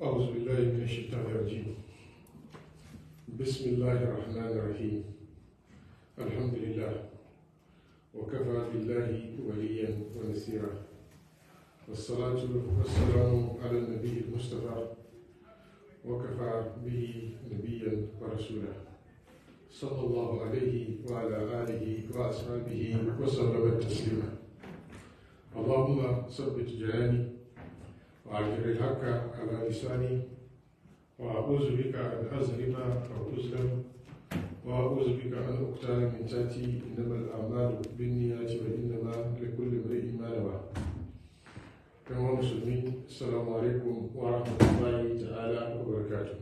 أعوذ بالله من الشيطان الرجيم بسم الله الرحمن الرحيم الحمد لله وكفى بالله وليا ونسيرا والصلاة والسلام على النبي المصطفى وكفى به نبيا ورسولا صلى الله عليه وعلى آله وأصحابه وسلم تسليما اللهم ثبت جناني وأجر الحق على لساني وأعوذ بك أن أظلم أو أظلم وأعوذ بك أن أقتل من تاتي إنما الأعمال بالنيات وإنما لكل امرئ ما نوى كما مسلمين السلام عليكم ورحمة الله تعالى وبركاته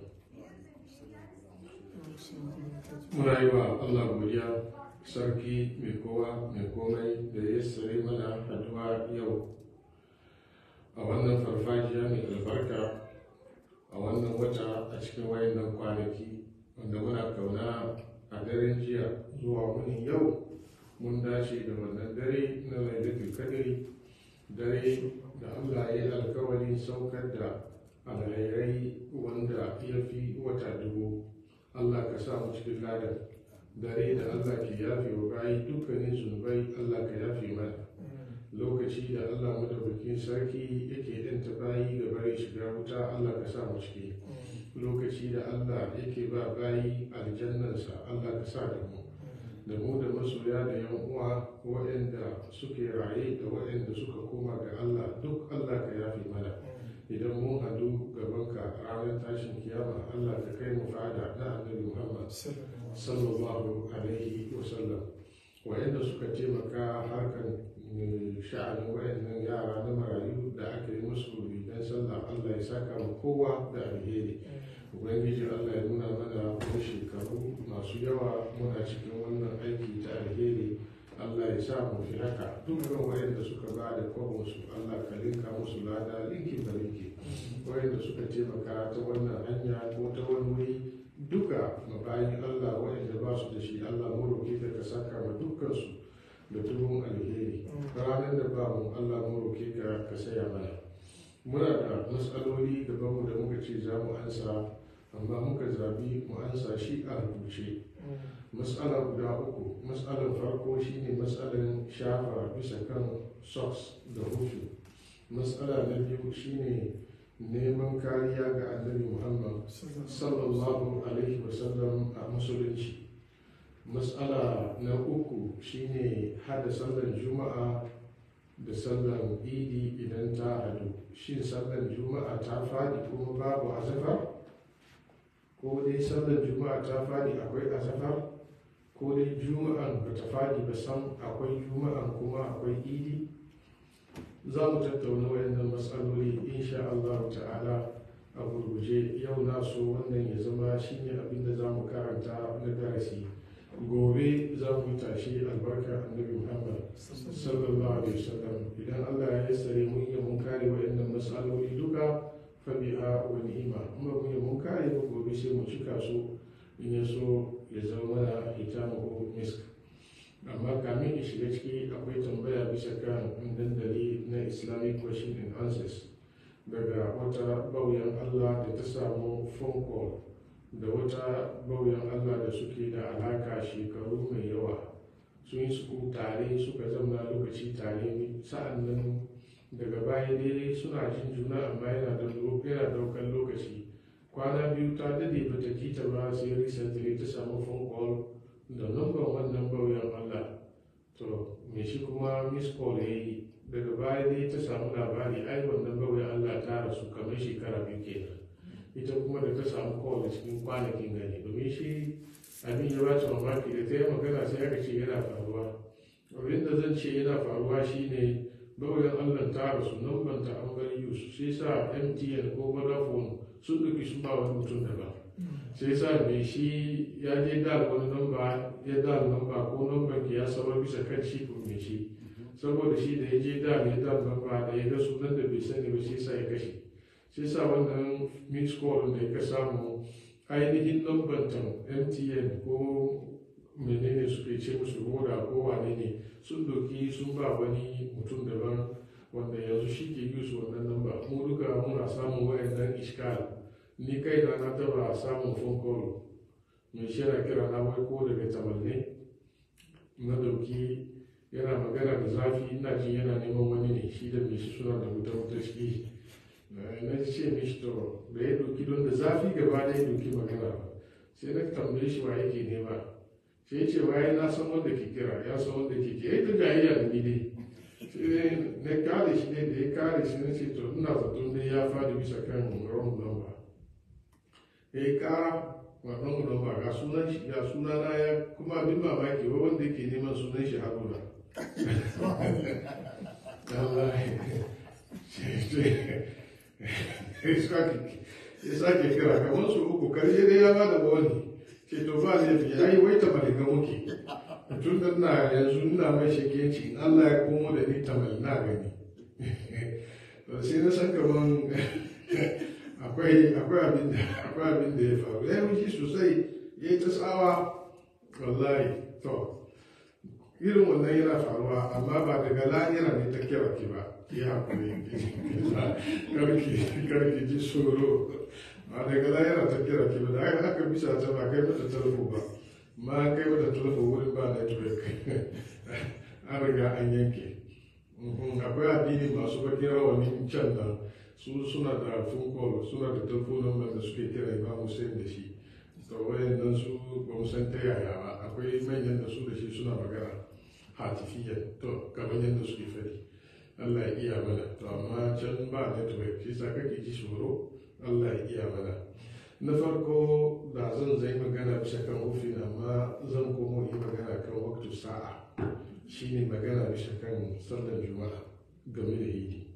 muna yi wa Allah godiya sarki mai kowa mai komai da ya sare mana haduwa yau a wannan farfajiya mai albarka a wannan wata a cikin wayannan kwanaki wanda muna kauna a daren jiya zuwa wani yau mun dace da wannan dare na lailatul kadiri dare da Allah ya yi alkawarin saukar da alhairai wanda ya fi wata dubu Allah ka sa mu cikin ladan dare da Allah ke yafe wa bayi dukkanin zunubai Allah ka yafe mana lokaci da Allah madaukakin sarki yake danta bayi ga bari shiga wuta Allah ka sa mu ciki lokaci da Allah yake ba bayi aljannansa Allah ka sa da mu da mu da masoya da yan uwa waɗanda suke raye da waɗanda suka koma ga Allah duk Allah ka yafe mana idan mun hadu gabanka a ranar tashin kiyama Allah ka kai mu fada na annabi Muhammad sallallahu alaihi wa sallam wayanda suka taimaka harkan sha'anin wayannan yara na marayu da aka yi musu rigan sallah Allah ya saka mu kowa da alheri ubangiji Allah ya nuna mana wani shekaru masu yawa muna cikin wannan aiki ta alheri Allah ya sa mu fi haka dukkan wayanda suka ba da kwabonsu Allah ka linka musu lada linki da linki wayanda suka taimaka ta wannan hanya ko ta wani wuri duka mabayin Allah wayanda ba su da shi Allah mu roke ka ka saka ma dukkan su da tubun alheri ranar da ba mu Allah mu roke ka ka saya mana muna da matsaloli gaban mu da muka ce za mu ansa amma muka zabi mu ansa shi a rubuce matsala guda uku matsalar farko shine matsalar shafa bisa kan socks da hufu matsala na biyu shine neman kariya ga annabi muhammad sallallahu alaihi wasallam a musulunci matsala na uku shine hada sallar juma'a da sallar idi idan ta hadu shin sallar juma'a ta fadi kuma babu azafar ko dai sallar juma'a ta fadi akwai azafar ko dai juma'an ba ta fadi ba san akwai juma'an kuma akwai idi za mu tattauna wayannan matsaloli insha Allah ta'ala a gurguje yau na so wannan ya zama shine abin da za mu karanta na darasi gobe za mu tashi albarka annabi muhammad sallallahu alaihi wasallam idan Allah ya yassare mun yi mun kare wayannan matsaloli duka fabiha wa ni'ima kuma mun yi mun kare ba gobe sai mu cika su in ya so ya zama mana hitamu misk amma kamin in shiga ciki akwai tambaya bisa kan dandali na islamic question and answers daga wata bauyan allah da ta samu phone call da wata bauyan allah da suke da alaka shekaru mai yawa sun yi su tare suka zama lokaci tare sa'an nan daga baya dai suna jin juna amma yana daukan lokaci kwana biyu ta dade ba ta ji ta ba sai recently ta samu phone call da number wannan bauyan Allah to me shi kuma miss call ya yi daga baya dai ta samu labari ai wannan bauyan Allah ta rasu kamar shekara biyu kenan ita kuma da ta samu call cikin kwanakin gani domin shi abin ya ba ta mamaki da ta yi magana sai aka ce yana faruwa abin da zan ce yana faruwa shine bauyan Allah ta rasu number ta an bari yusu sai sa MTN ko Vodafone sun duki sun ba wani mutum daban sai sa mai shi ya je dal wani namba ya dal namba ko namban ki ya saba bisa kan shi ko mai shi saboda shi da ya je dal ya dal namba da ya ga sunan da bai sani ba sai sa ya kashe sai sa wannan mix call da ya samu ainihin namban ta mtn ko menene suke ce musu roda ko wane ne sun doki sun ba wani mutum daban wanda yanzu shi ke yi su wannan namba mu duka muna samun wayannan iskal ni kai na na taba samun phone call mai shira kira na wai ko daga tamanne na dauki yana magana da zafi ina jin yana neman wani ne shi da mai shi suna da wuta wuta shi na ce mishi to da ya doki don da zafi gaba da ya doki magana ba sai na tambaye shi wa yake nema sai ya ce waye na san wanda ke kira ya san wanda ke kira ita jayayya da ni dai sai na kare shi ne da ya kare shi na ce to ina zaton dai ya fadi bisa kan wrong number ya yi kara wannan number ga sunan shi ga suna na ya kuma abin mamaki wa wanda ke neman sunan shi haruna ya sake kira kamar su uku karshe dai ya ba da wani ce to ba laifi ya yi wai tamalga muke tun da na yanzu ina mai shakenci in Allah ya komo da ni tamal na gani to sai na san kaman akwai akwai abin da akwai abin da ya faru ya yi sosai ya yi ta tsawa wallahi to irin wannan yana faruwa amma ba daga lahira ne ta kira ki ba ki hakuri karki karki ji tsoro ba daga lahira ta kira ki ba da aka aka bisa ta ba kai mata talfo ba ma kai mata talfo wurin ba network an riga an yanke akwai addini masu bakin rawani can nan su suna da phone call suna da talfo number da suke kira imam Hussein da shi to wayannan su ba mu san ta yaya ba akwai manyan da su da shi suna magana hatifiyan to kamar yadda suke fari Allah ya iya mana to amma can ba network shi sa kake ji tsoro Allah ya iya mana na farko da zan zai magana bisa kan hufin amma zan komo yi magana kan waktu sa'a shine magana bisa kan sallar juma'a game da idi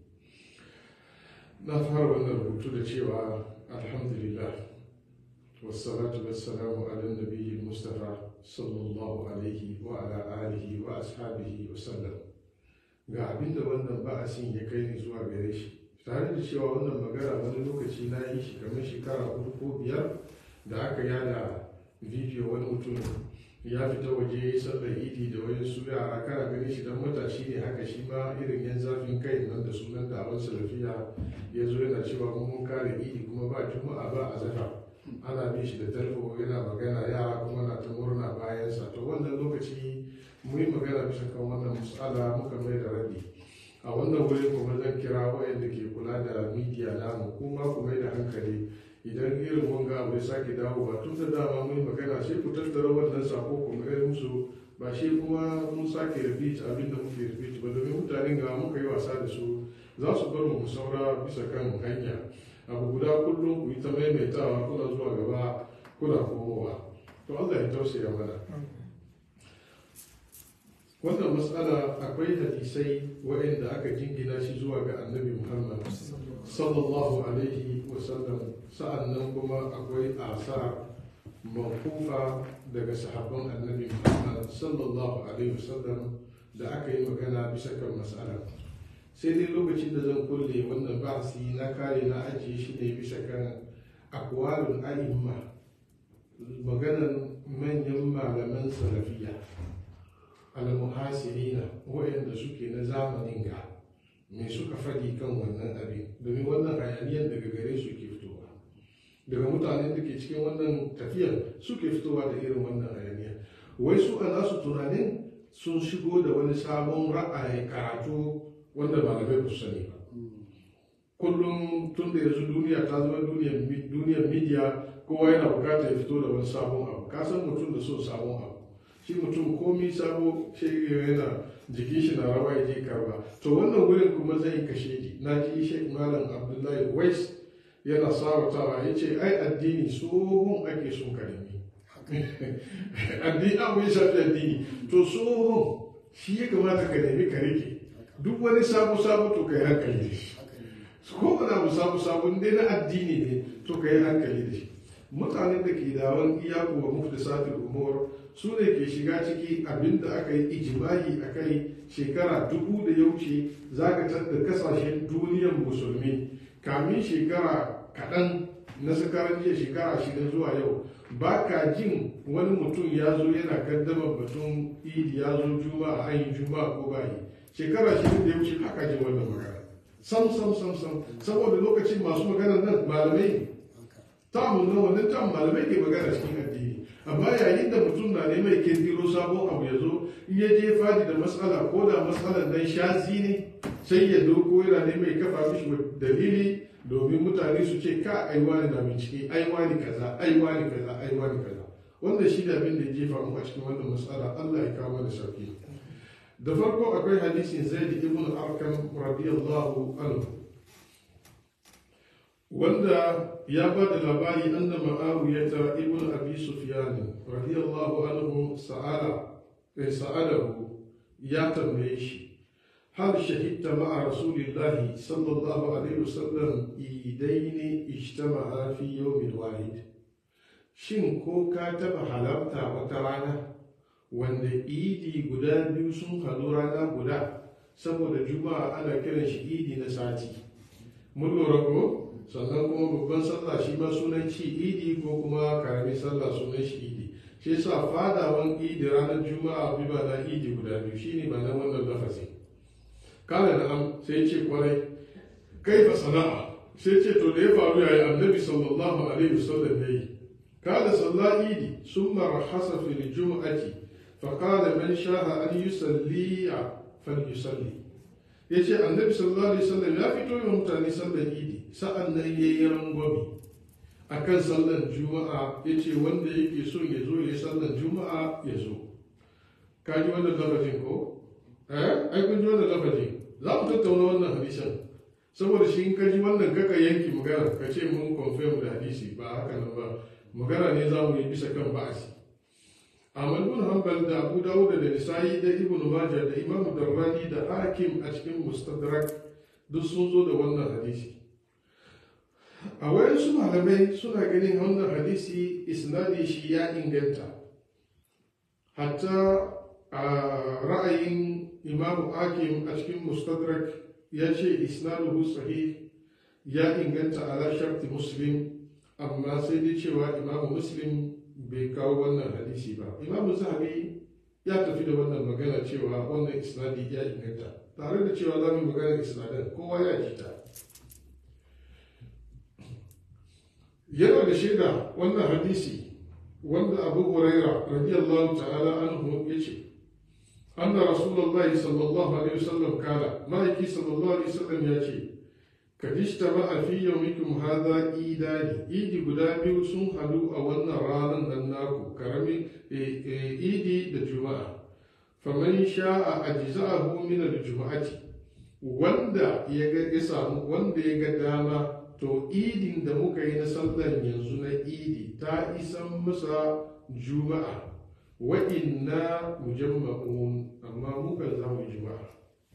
na fara wannan rubutu da cewa alhamdulillah والصلاة والسلام على النبي المصطفى صلى الله عليه وعلى آله وأصحابه وسلم ga abin da wannan ba'asin ya kai ni zuwa gare shi tare da cewa wannan magana wani lokaci na yi shi kamar shekara hudu ko biyar da aka yada bidiyo wani mutum ya fita waje sallar idi da wani su yara kana ganin shi dan matashi ne haka shi ma irin yan zafin kai nan da sunan da awon salafiya ya zo yana cewa mun kare idi kuma ba juma'a ba a zafa ana bin shi da talfo yana magana yara kuma na ta murna bayansa to wannan lokaci mu yi magana bisa kan wannan matsala muka mai da rabi a wannan wurin kuma zan kira wayanda ke kula da midiya namu kuma ku mai da hankali idan irin wanga abu ya sake dawowa tun da dama mun yi magana sai ku tattara wannan sako ku mai musu ba shi kuma mun sake repeat abin da muke repeat ba domin mutanen ga muka yi wasa da su za su bar mu saura bisa kan hanya abu guda kullum ku yi ta maimaitawa kuna zuwa gaba kuna komowa to Allah ya tausaya mana wannan matsala akwai hadisai waɗanda aka jingina shi zuwa ga annabi muhammad sallallahu alaihi wasallam sa'annan kuma akwai asar makufa daga sahabban annabi muhammad sallallahu alaihi wasallam da aka yi magana bisa kan matsala sai dai lokacin da zan kulle wannan basi na kare na ajiye shi ne bisa kan akwalun a'imma maganan manyan malaman salafiya almuhasirina waɗanda suke na zamanin ga me suka faɗi kan wannan abin domin wannan hayaniyar daga gare su ke fitowa daga mutanen da ke cikin wannan tafiyar suke fitowa da irin wannan hayaniya wai su a nasu tunanin sun shigo da wani sabon ra'ayi karatu wanda malamai ba su sani ba kullum tun da yanzu duniya ta zama duniyar midiya kowa yana bukatar ya fito da wani sabon abu ka san mutum da so sabon abu shi mutum komi sabo shi yana jikin shi na rawa ya je karba to wannan wurin kuma zai kashe ji na ji shek malam abdullahi wais yana sawatawa ya ce ai addini tsohon ake son karimi addini abu ya shafi addini to tsohon shi ya kamata ka nemi ka rike duk wani sabo sabo to ka yi hankali da shi ko wani abu sabo sabo dai na addini ne to ka yi hankali da shi mutanen da ke dawon iyaku wa muftisatul umur su ne ke shiga ciki abinda aka yi ijimai a kai shekara dubu da ya wuce zagatar da kasashen duniyar musulmi kamin shekara kaɗan na sakarar jiya shekara shida zuwa yau ba ka jin wani mutum ya zo yana kaddamar batun idi ya zo juma'a an yi juma'a ko bayi shekara shida da ya wuce haka jin wannan magana sam sam sam sam saboda lokacin masu maganar nan malamai ne tamu na wannan tamu malamai ke magana cikin addini amma yayin da mutum na neman ya kirkiro sabon abu ya zo in ya je fadi da matsala ko da matsalar nan shazi ne sai ya doko yana neman ya kafa mishi dalili domin mutane su ce ka ai wani na bincike ai wani kaza ai wani kaza ai wani kaza wannan shi da abin da ya jefa mu a cikin wannan matsala Allah ya kawo da sauki da farko akwai hadisin zaid ibn arkam radiyallahu anhu wanda ya ba da labari anna ma'awiyata ibn abi sufyan radiyallahu anhu sa'ala eh, sa'alahu ya tambaye shi hal shahidta ma'a rasulillahi sallallahu alaihi wasallam idaini ijtama'a fi yawmin wahid shin ko ka taba halarta wata rana wanda idi guda biyu sun haɗu rana guda saboda juma'a ana kiran shi idi na sati mun lura ko sannan kuma babban sallah shi ma sunan ci idi ko kuma karamin sallah sunan shi idi shi yasa fadawan idi ranar juma'a bi ba na idi guda biyu shine ba na wannan lafazi kala da am sai ce kwarai kai fa sana'a sai ce to da ya faru yayi annabi sallallahu alaihi wasallam yayi kala sallah idi summa rahasa fil jum'ati fa qala man sha'a an yusalli falyusalli yace annabi sallallahu alaihi wasallam ya fito yi mutane sallar idi sa'an nan yayi rangwami akan sallar juma'a yace wanda yake so ya zo ya sallar juma'a ya zo ka ji wannan lafazin ko eh ai kun ji wannan lafazin za mu tattauna wannan hadisin saboda shi in ka ji wannan kaka yanki magana ka ce mun confirm da hadisi ba haka nan ba magana ne za mu yi bisa kan ba'asi Ahmad bin Hanbal da Abu Dawud da Nisa'i da Ibn Majah da Imam Darrani da Hakim a cikin Mustadrak duk sun zo da wannan hadisi a wayansu malamai suna ganin wannan hadisi isnadi shi ya inganta hatta a ra'ayin Imam Hakim a cikin Mustadrak ya ce isnaduhu sahih ya inganta ala sharti Muslim amma sai dai cewa Imam Muslim bai kawo wannan hadisi ba imamu zahabi ya tafi da wannan magana cewa wannan isnadi ya inganta tare da cewa za mu yi magana isnadan kowa ya ji ta yana da shaida wannan hadisi wanda abu huraira radiyallahu ta'ala anhu ya ce anna rasulullahi sallallahu alaihi wasallam kala ma'aiki sallallahu alaihi wasallam ya ce kadishta ba a fi yaumikum hadha idani idi guda biyu sun hadu a wannan ranar nan naku karamin idi da juma'a faman sha'a ajza'ahu min al-juma'ati wanda ya ga ya samu wanda ya ga dama to idin da muka yi na sallan yanzu na idi ta isan masa juma'a wa inna mujamma'un amma muka za mu juma'a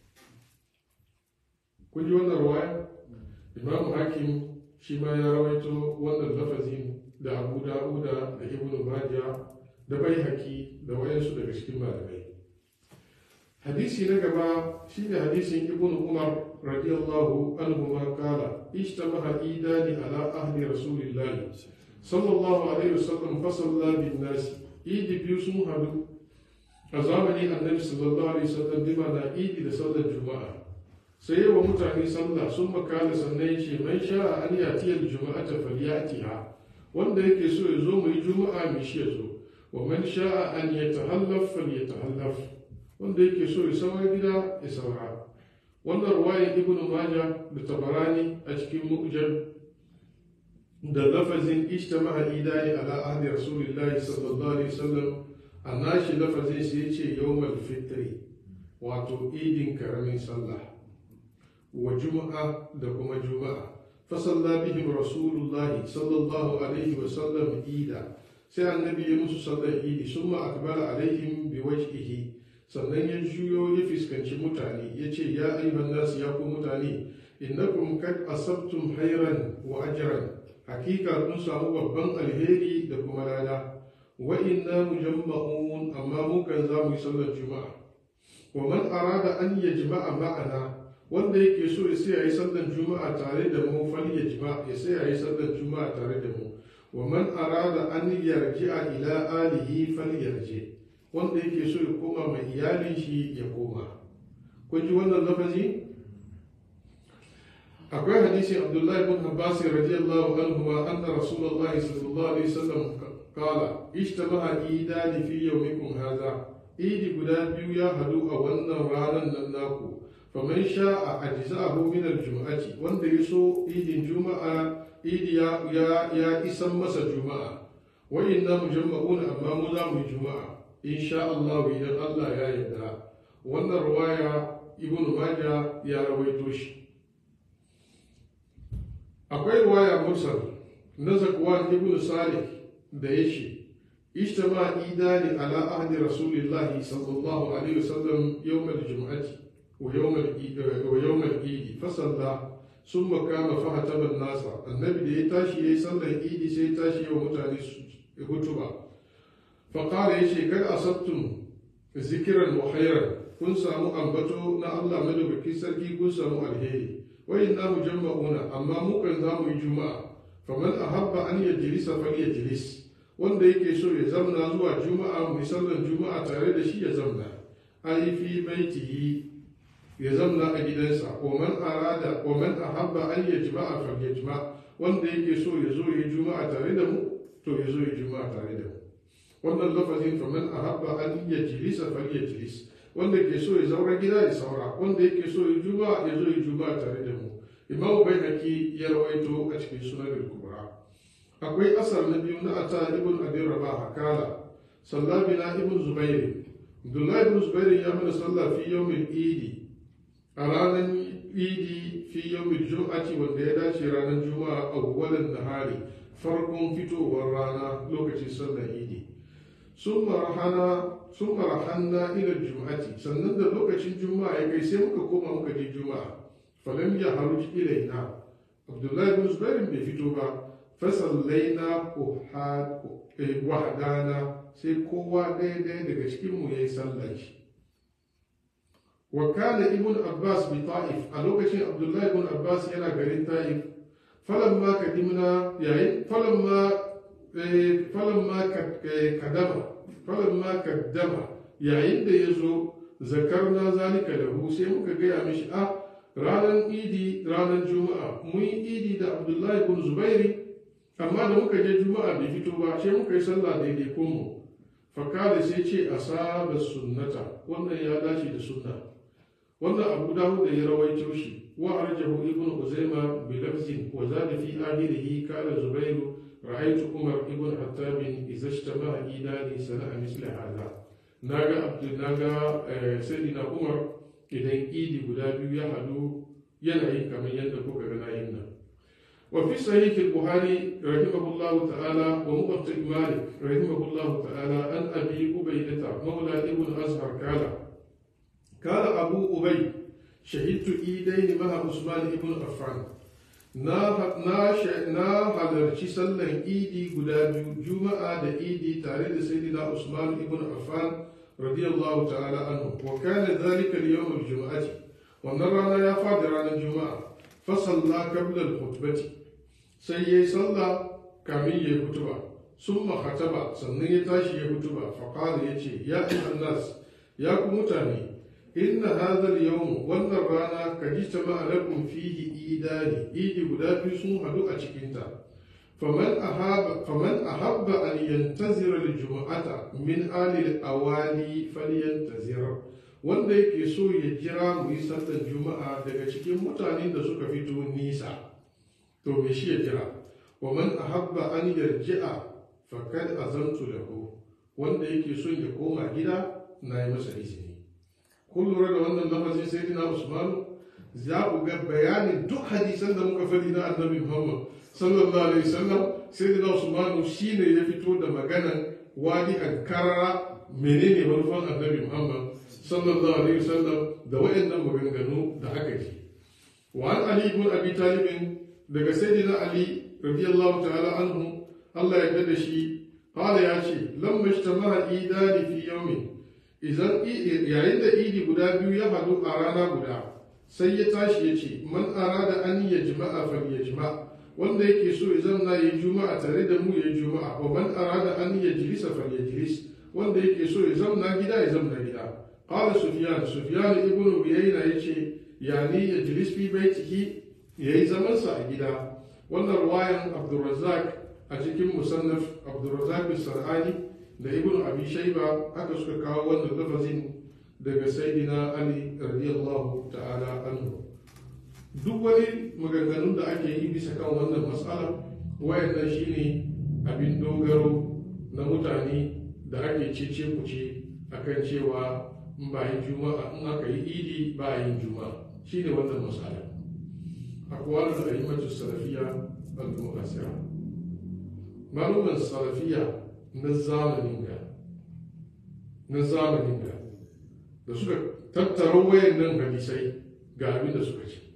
kun ji wannan ruwaya imam hakim shi ma ya rawaito wannan lafazin da abu da'uda da ibn majah da bai haki da wayansu daga cikin malamai hadisi na gaba shine hadisin ibn umar radiyallahu anhu ma kala ishtamaha idani ala ahli rasulillah sallallahu alaihi wasallam fa salla bin nas idi biyu sun hadu a zamanin annabi sallallahu alaihi wasallam bima na idi da sallar juma'a sai wa mutane sallah sun makala sannan ya ce man sha an yatiyar juma'a ta falyatiha wanda yake so ya zo mu yi juma'a mai shi ya zo wa man sha an ya tahallaf falyatahallaf wanda yake so ya saura gida ya saura wannan ruwayan ibnu majah da tabarani a cikin mu'jam da lafazin ijtama'a idani ala ahdi rasulillahi sallallahu alaihi wasallam a nashi lafazin sai ya ce yawmal fitri wato idin karamin sallah wa juma'a da kuma juma'a fasalla bihim rasulullahi sallallahu alaihi wa sallam ida sai annabi ya musu sallar idi summa akbala alaihim bi wajhihi sannan ya juyo ya fuskanci mutane ya ce ya ayyuhan nasu ya ku mutane innakum kad asabtum hayran wa ajran hakika kun samu babban alheri da kuma lada wa inna mujamma'un amma mu kan za mu yi sallar juma'a wa man arada an yajma'a ma'ana wanda yake so ya sai yayi sallar juma'a tare da mu fal yajma ya sai yayi sallar juma'a tare da mu wa man arada an yarji'a ila alihi fal yarji wanda yake so ya koma mai iyalin shi ya koma kun ji wannan lafazi akwai hadisin abdullahi bin abbas radiyallahu anhu ma anna rasulullahi sallallahu alaihi wasallam qala ijtama'a idani fi yawmikum hadha idi guda biyu ya hadu a wannan ranar nan naku faman sha'a ajza'ahu min al-jum'ati wanda yaso idin juma'a idi ya ya, ya isan masa juma'a wa inna mujamma'una amma mu za mu yi juma'a insha Allah idan Allah ya yarda wannan ruwaya ibn majah ya rawaito shi akwai ruwaya mursal na zakwan ibn salih da ya ce ijtama idani ala ahdi rasulillahi sallallahu alaihi wasallam yawm al-jum'ati wa yawm al-eid wa yawm al-eid fa salla summa kama fa hataba an-nas annabi da ya tashi yayi sallar idi sai ya tashi yawa mutane hutuba fa qala yace kad asabtum zikran wa khairan kun samu ambato na Allah madaukakin sarki kun samu alheri wa inna mujamma'una amma mu kan za mu yi juma'a faman ahabba an yajlisa falyajlis wanda yake so ya zamna zuwa juma'a mu sallan juma'a tare da shi ya zamna ai fi baitihi ya zamna a gidansa wa man arada wa man ahabba an yajma'a falyajma wanda yake so ya zo ya juma'a tare da mu to ya zo ya juma'a tare da mu wannan lafazin faman ahabba an yajlisa falyajlis wanda ke so ya zaura gida ya saura wanda yake so ya juba ya zo ya juba tare da mu imam bai haki ya rawaito a cikin sunan kubra akwai asar na biyu na ata ibn abi rabah kala salla bina ibn zubair abdullahi ibn zubair ya mana sallah fi yawmin idi a ranar idi fi yawmin jum'ati wanda ya dace ranar juma'a awwalan nahari farkon fitowar rana lokacin sallar idi sun marahanna ila juma'ati sannan da lokacin juma'a ya kai sai muka koma muka je juma'a falam ya haruj ilaina abdullahi bin zubairin bai fito ba fasallaina wahdana sai kowa ɗaya ɗaya daga cikin mu yayi sallar shi wa kana ibn abbas bi ta'if a lokacin abdullahi ibn abbas yana garin ta'if falamma kadimna yayin falamma falamma kadama falamma kaddama yayin da ya zo zakarna zalika lahu sai muka gaya mishi a ranar idi ranar juma'a mun yi idi da abdullahi bin zubairi amma da muka je juma'a bai fito ba sai muka yi sallah daidai kunmu fakada sai ce asaba sunnata wannan ya dace da sunna wannan abu dawud da ya rawaito shi wa arjahu ibnu uzaima bi lafzin wa zada fi akhirihi kala zubairu رأيت عمر ابن حتاب إذا اجتمع إيداني صنع مثل هذا ناغا عبد ناغا سيدنا عمر إذا إيدي guda biyu ya hadu yanayi kamar yadda kuka ga nayin nan وفي صحيح البخاري رحمه الله تعالى وموطئ مالك رحمه الله تعالى عن أبي أبيدة مولى ابن أزهر قال قال أبو أبي شهدت إيدين مع عثمان ابن عفان na halarci sallan idi guda biyu juma'a da idi tare da sayyidina usman ibn affan radiyallahu ta'ala anhu wa kana dhalika al-yawm al-jum'ati wannan rana ya fadi ranar juma'a fa salla qabla al-khutbati sai yayi salla kamin yayi kutuba summa khataba sannan ya tashi ya kutuba fa qala yace ya ayyuhan nas ya ku mutane إن هذا اليوم wannan rana ka ji jama'a lakum fihi idani idi guda biyu sun hadu a cikinta faman ahaba faman ahabba an yantazira al-jum'ata min ali al-awali falyantazir wanda yake so ya jira mu yi sallar juma'a daga cikin mutanen da suka fito nisa to me shi ya jira wa man ahabba an yarji'a faqad azantu lahu wanda yake son ya koma gida na yi masa izini kun lura da wannan lafazin sai na usman za ku ga bayanin duk hadisan da muka faɗi na annabi muhammad sallallahu alaihi wasallam sai na usman shine ya fito da maganan wani an karara menene manufan annabi muhammad sallallahu alaihi wasallam da wayannan maganganu da aka ji wa an ali ibn abi talib daga sayyidina ali radiyallahu ta'ala anhu Allah ya da shi qala ya ce lamma ijtama'a idani fi yawmin idan yayin da idi guda biyu ya hadu a rana guda sai ya tashi ya ce man arada an ya jima'a fal ya jima wanda yake so ya zanna ya juma'a tare da mu ya juma'a wa man arada an ya jilisa fal ya jilis wanda yake so ya zamna gida ya zamna gida qala sufyan sufyan ibnu uyayna yace yani ya jilis fi baitihi ya yi zamansa a gida wannan ruwayan abdulrazak a cikin musannaf abdulrazak sar'ani da ibn abi shaiba haka suka kawo wannan lafazin daga sayyidina ali radiyallahu ta'ala anhu duk wani maganganun da ake yi bisa kan wannan matsala wayannan shine abin dogaro na mutane da ake cece kuce akan cewa in ba yin juma'a in aka yi idi ba yin juma'a shine wannan matsala akwai da ayyukan salafiya al-mu'asira maluman salafiya na zamanin ga na zamanin ga da suka tattara wayannan hadisai ga abin da suka ce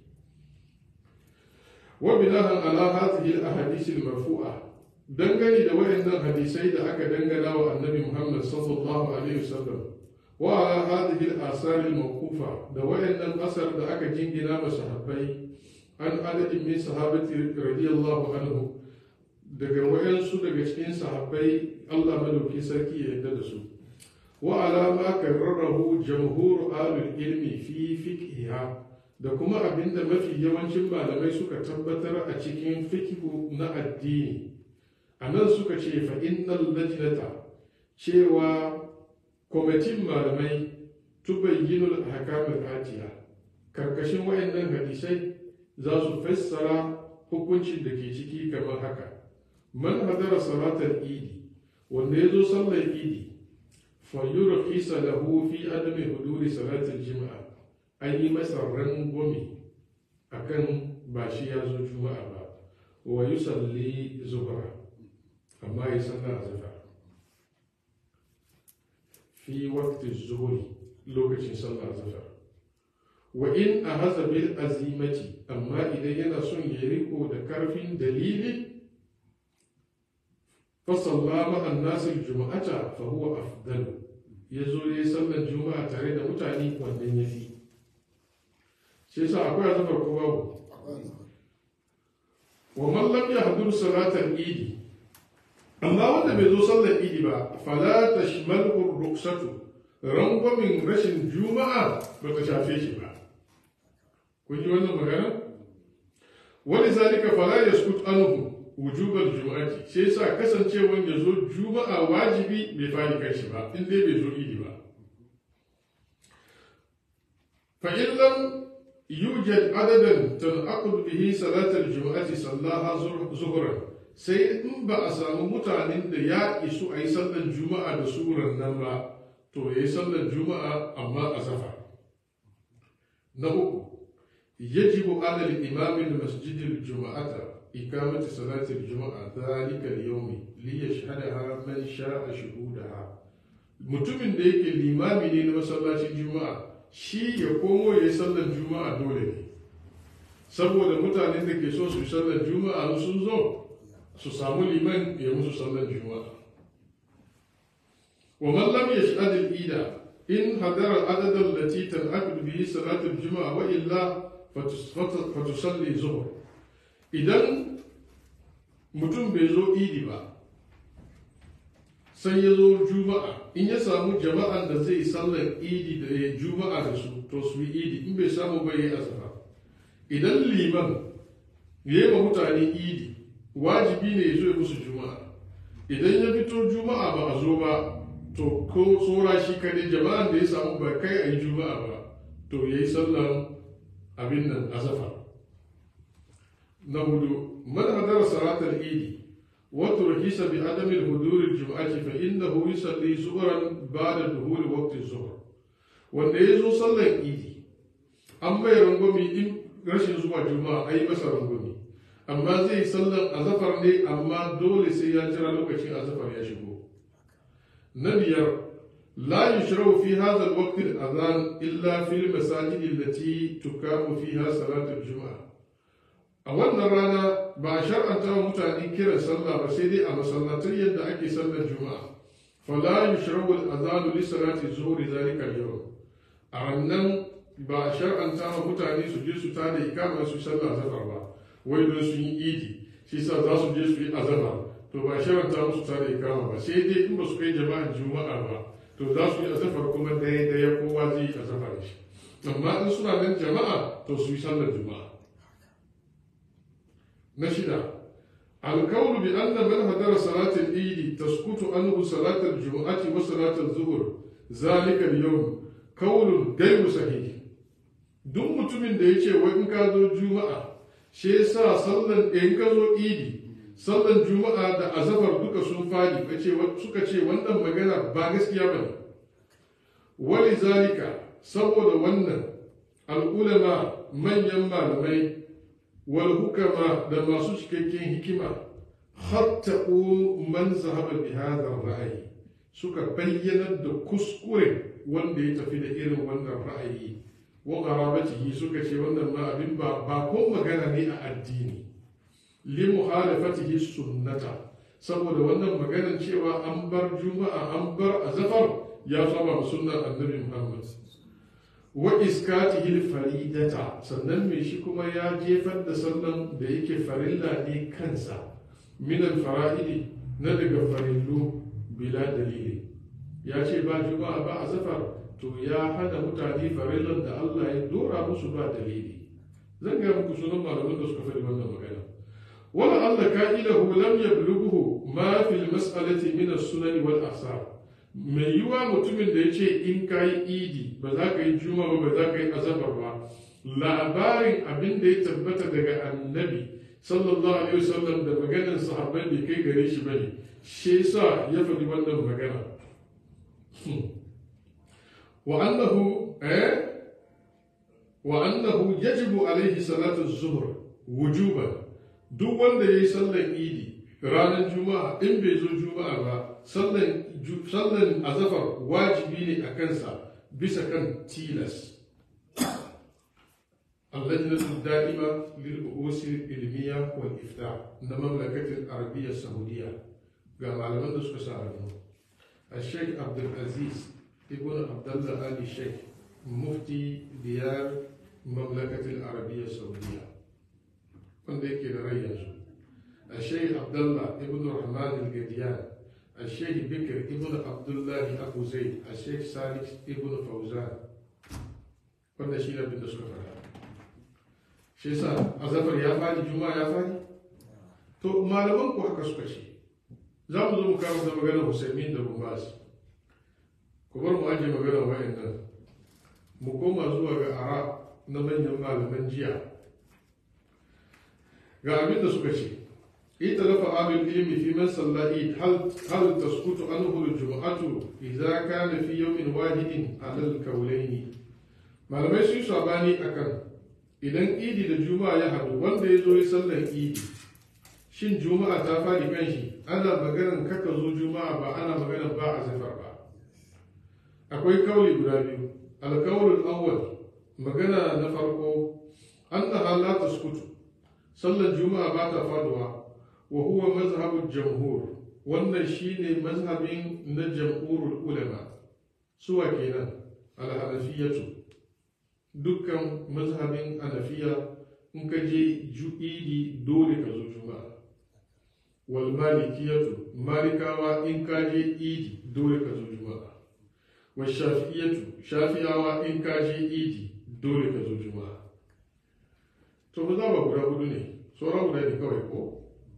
wa binahan ala hadhihi al-ahadith al-marfu'a dangane da wayannan hadisai da aka dangana wa annabi Muhammad sallallahu alaihi wasallam wa ala hadhihi al-asar al-mawqufa da wayannan asar da aka jingina ma sahabbai an adadin min sahabati radiyallahu anhu daga wayansu daga cikin sahabbai Allah madauki sarki ya yarda da su wa ala ma karrarahu jamhur alul ilmi fi fiqhiha da kuma abinda mafi yawancin malamai suka tabbatar a cikin fikihu na addini a nan suka ce fa innal lajnata cewa kwamitin malamai tubayyinul ahkamul atiya karkashin wayannan hadisai za su fassara hukuncin da ke ciki kamar haka man hadara salatar idi wanda ya zo sallar idi fa yurkhisa lahu fi adami huduri salatul jima'a an yi masa rangwame akan ba shi ya zo juma'a ba wa yusalli zuhra amma ya salla a zafa fi waqti zuhri lokacin sallah zafa wa in a haza bil azimati amma idan yana son ya riko da karfin dalili fa sallama annasil juma'ata fa huwa afdalu yazo yayi sallar juma'a tare da mutane wannan yafi shi yasa akwai azafar ko babu wa man lam yahdur salatal idi amma wanda bai zo sallar idi ba fala tashmalu ruksatu rangwamin rashin juma'a ba ta shafe shi ba kun ji wannan magana wani zalika fala yaskut anhu wujubal juma'ati sai yasa kasancewan ya zo juma'a wajibi bai fari kai shi ba in dai bai zo idi ba fa in lam yujad adadan tanaqud bihi salatal juma'ati sallaha zuhran sai in ba a samu mutanen da ya isu a yi sallar juma'a da suran nan ba to ya yi sallar juma'a amma a safa na uku yajibu ala al-imam masjid al-juma'ata ikamati salati al-juma'a dhalika al-yawm li yashhadaha man sha'a shuhudaha mutumin da yake limami ne na masallacin juma'a shi ya komo ya yi sallar juma'a dole ne saboda mutanen da ke so su yi sallar juma'a sun zo su samu liman ya musu sallar juma'a wa man lam yashhad al-ida in hadara al-adad allati tanaqid bihi salat al-juma'a wa illa fatusalli zuhr idan mutum bai zo idi ba sai ya zo juma'a in ya samu jama'an da zai sallar idi da ya juma'a da su to su yi idi in bai samu bai yi azaba idan liman ya yi wa mutane idi wajibi ne ya zo ya musu juma'a idan ya fito juma'a ba a zo ba to ko tsora shi kadai jama'an da ya samu ba kai a yi juma'a ba to ya yi sallan abin nan azafa na hudu man hadara salatar idi wato rahisa bi adamin hudurin juma'ati fa innahu yusalli zuhran ba'da duhuri waqti zuhr wanda ya zo sallan idi an bai rangwami in rashin zuwa juma'a ai masa rangwami amma zai sallan azafar ne amma dole sai ya jira lokacin azafar ya shigo na biyar la yushrau fi hadha alwaqt al-adhan illa fi al-masajid allati tukamu fiha salatu al-jum'a a wannan rana ba a shar'anta wa mutane kiran sallah ba sai dai a masallatai yadda ake sallar juma'a fala yushrau al-adhan li salati zuhri zalika al-yawm a wannan ba a shar'anta wa mutane su je su tada ikama su sallah azafar ba wai don sun yi idi shi sa za su je su yi azaba to ba sharanta musu tare kama ba sai dai in ba su kai jama'an juma'a ba to za su yi azafar kuma daya daya kowa zai yi azafar shi amma in suna nan jama'a to su yi sallar juma'a na shida القول بأن من حضر صلاة العيد تسقط عنه صلاة الجمعة وصلاة الظهر ذلك اليوم قول غير صحيح duk mutumin da ya ce wai in ka zo juma'a shi yasa sallan in ka zo idi sallan juma'a da azabar duka sun fadi suka ce wannan magana ba gaskiya ba ne wali zalika saboda wannan al'ulama manyan malamai wal hukama da masu cikakken hikima hatta'u man zahaba bi hadha ra'ayi suka bayyana da kuskure wanda ya tafi da irin wannan ra'ayi wa qarabatihi suka ce wannan ma abin ba ba ko magana ne a addini li muhalafatihi sunnata saboda wannan maganar cewa an bar juma'a an bar azafar ya saba sunnar annabi muhammad wa iskatihi faridata sannan mai shi kuma ya jefar da sallan da yake farilla ne kansa min fara'idi na daga farillu bila dalili ya ce ba juma'a ba a safar to ya hana mutane farillan da Allah ya dora musu ba dalili zan ga muku sunan malaman da suka faɗi wannan magana wala Allah ka'ilahu lam yablughu ma fil mas'alati min as-sunan wal ahsar mai yiwa mutumin da ya ce in ka yi idi ba za ka yi juma ba ba za ka yi azabar ba labarin abin da ya tabbata daga annabi sallallahu alaihi wasallam da maganar sahabbai bai kai gare shi bane shi yasa ya faɗi wannan magana wa annahu eh wa annahu yajibu alaihi salatu zuhur wujuban duk wanda yayi sallar idi ranar juma'a in bai zo juma'a ba sallan azafar wajibi ne a kansa bisa kan tilas اللجنة الدائمة للبحوث العلمية والإفتاء من المملكة العربية السعودية قام على من دسك الشيخ عبد العزيز ابن عبد الله آل الشيخ مفتي ديار المملكة العربية السعودية wanda yake da rai yanzu الشيخ عبد الله ابن الرحمن القديان الشيخ بكر ابن عبد الله أبو زيد الشيخ صالح ابن فوزان wanda shi ne da suka fara shi yasa azafar ya fadi juma'a ya fadi to malaman ku haka suka ce za mu zo mu kawo da maganar Husaymin da Bumbas ku bar mu aje maganar wayannan mu koma zuwa ga ara na manyan malaman jiya ga abin da suka ce اختلف أهل العلم في من صلى عيد هل هل تسقط عنه الجمعة إذا كان في يوم واحد على الكولين malamai sun sabani akan idan idi da juma'a ya haɗu wanda ya zo ya sallar idi shin juma'a ta faɗi kan shi ana maganar kaka zo juma'a ba ana maganar ba a zafar ba akwai kauli guda biyu alkawulul awwal magana na farko an da halata sukutu sallar juma'a ba ta faduwa wa huwa mazhabul jamhur wannan shine mazhabin na jamhurul ulama suwa kenan al-hanafiyatu dukkan mazhabin hanafiya in ka je ju'idi dole ka zo juma'a wal malikiyatu malikawa in ka je idi dole ka zo juma'a wa shafi'iyatu shafi'awa in ka je idi dole ka zo juma'a to ba za ba guda hudu ne sauran guda ne kawai ko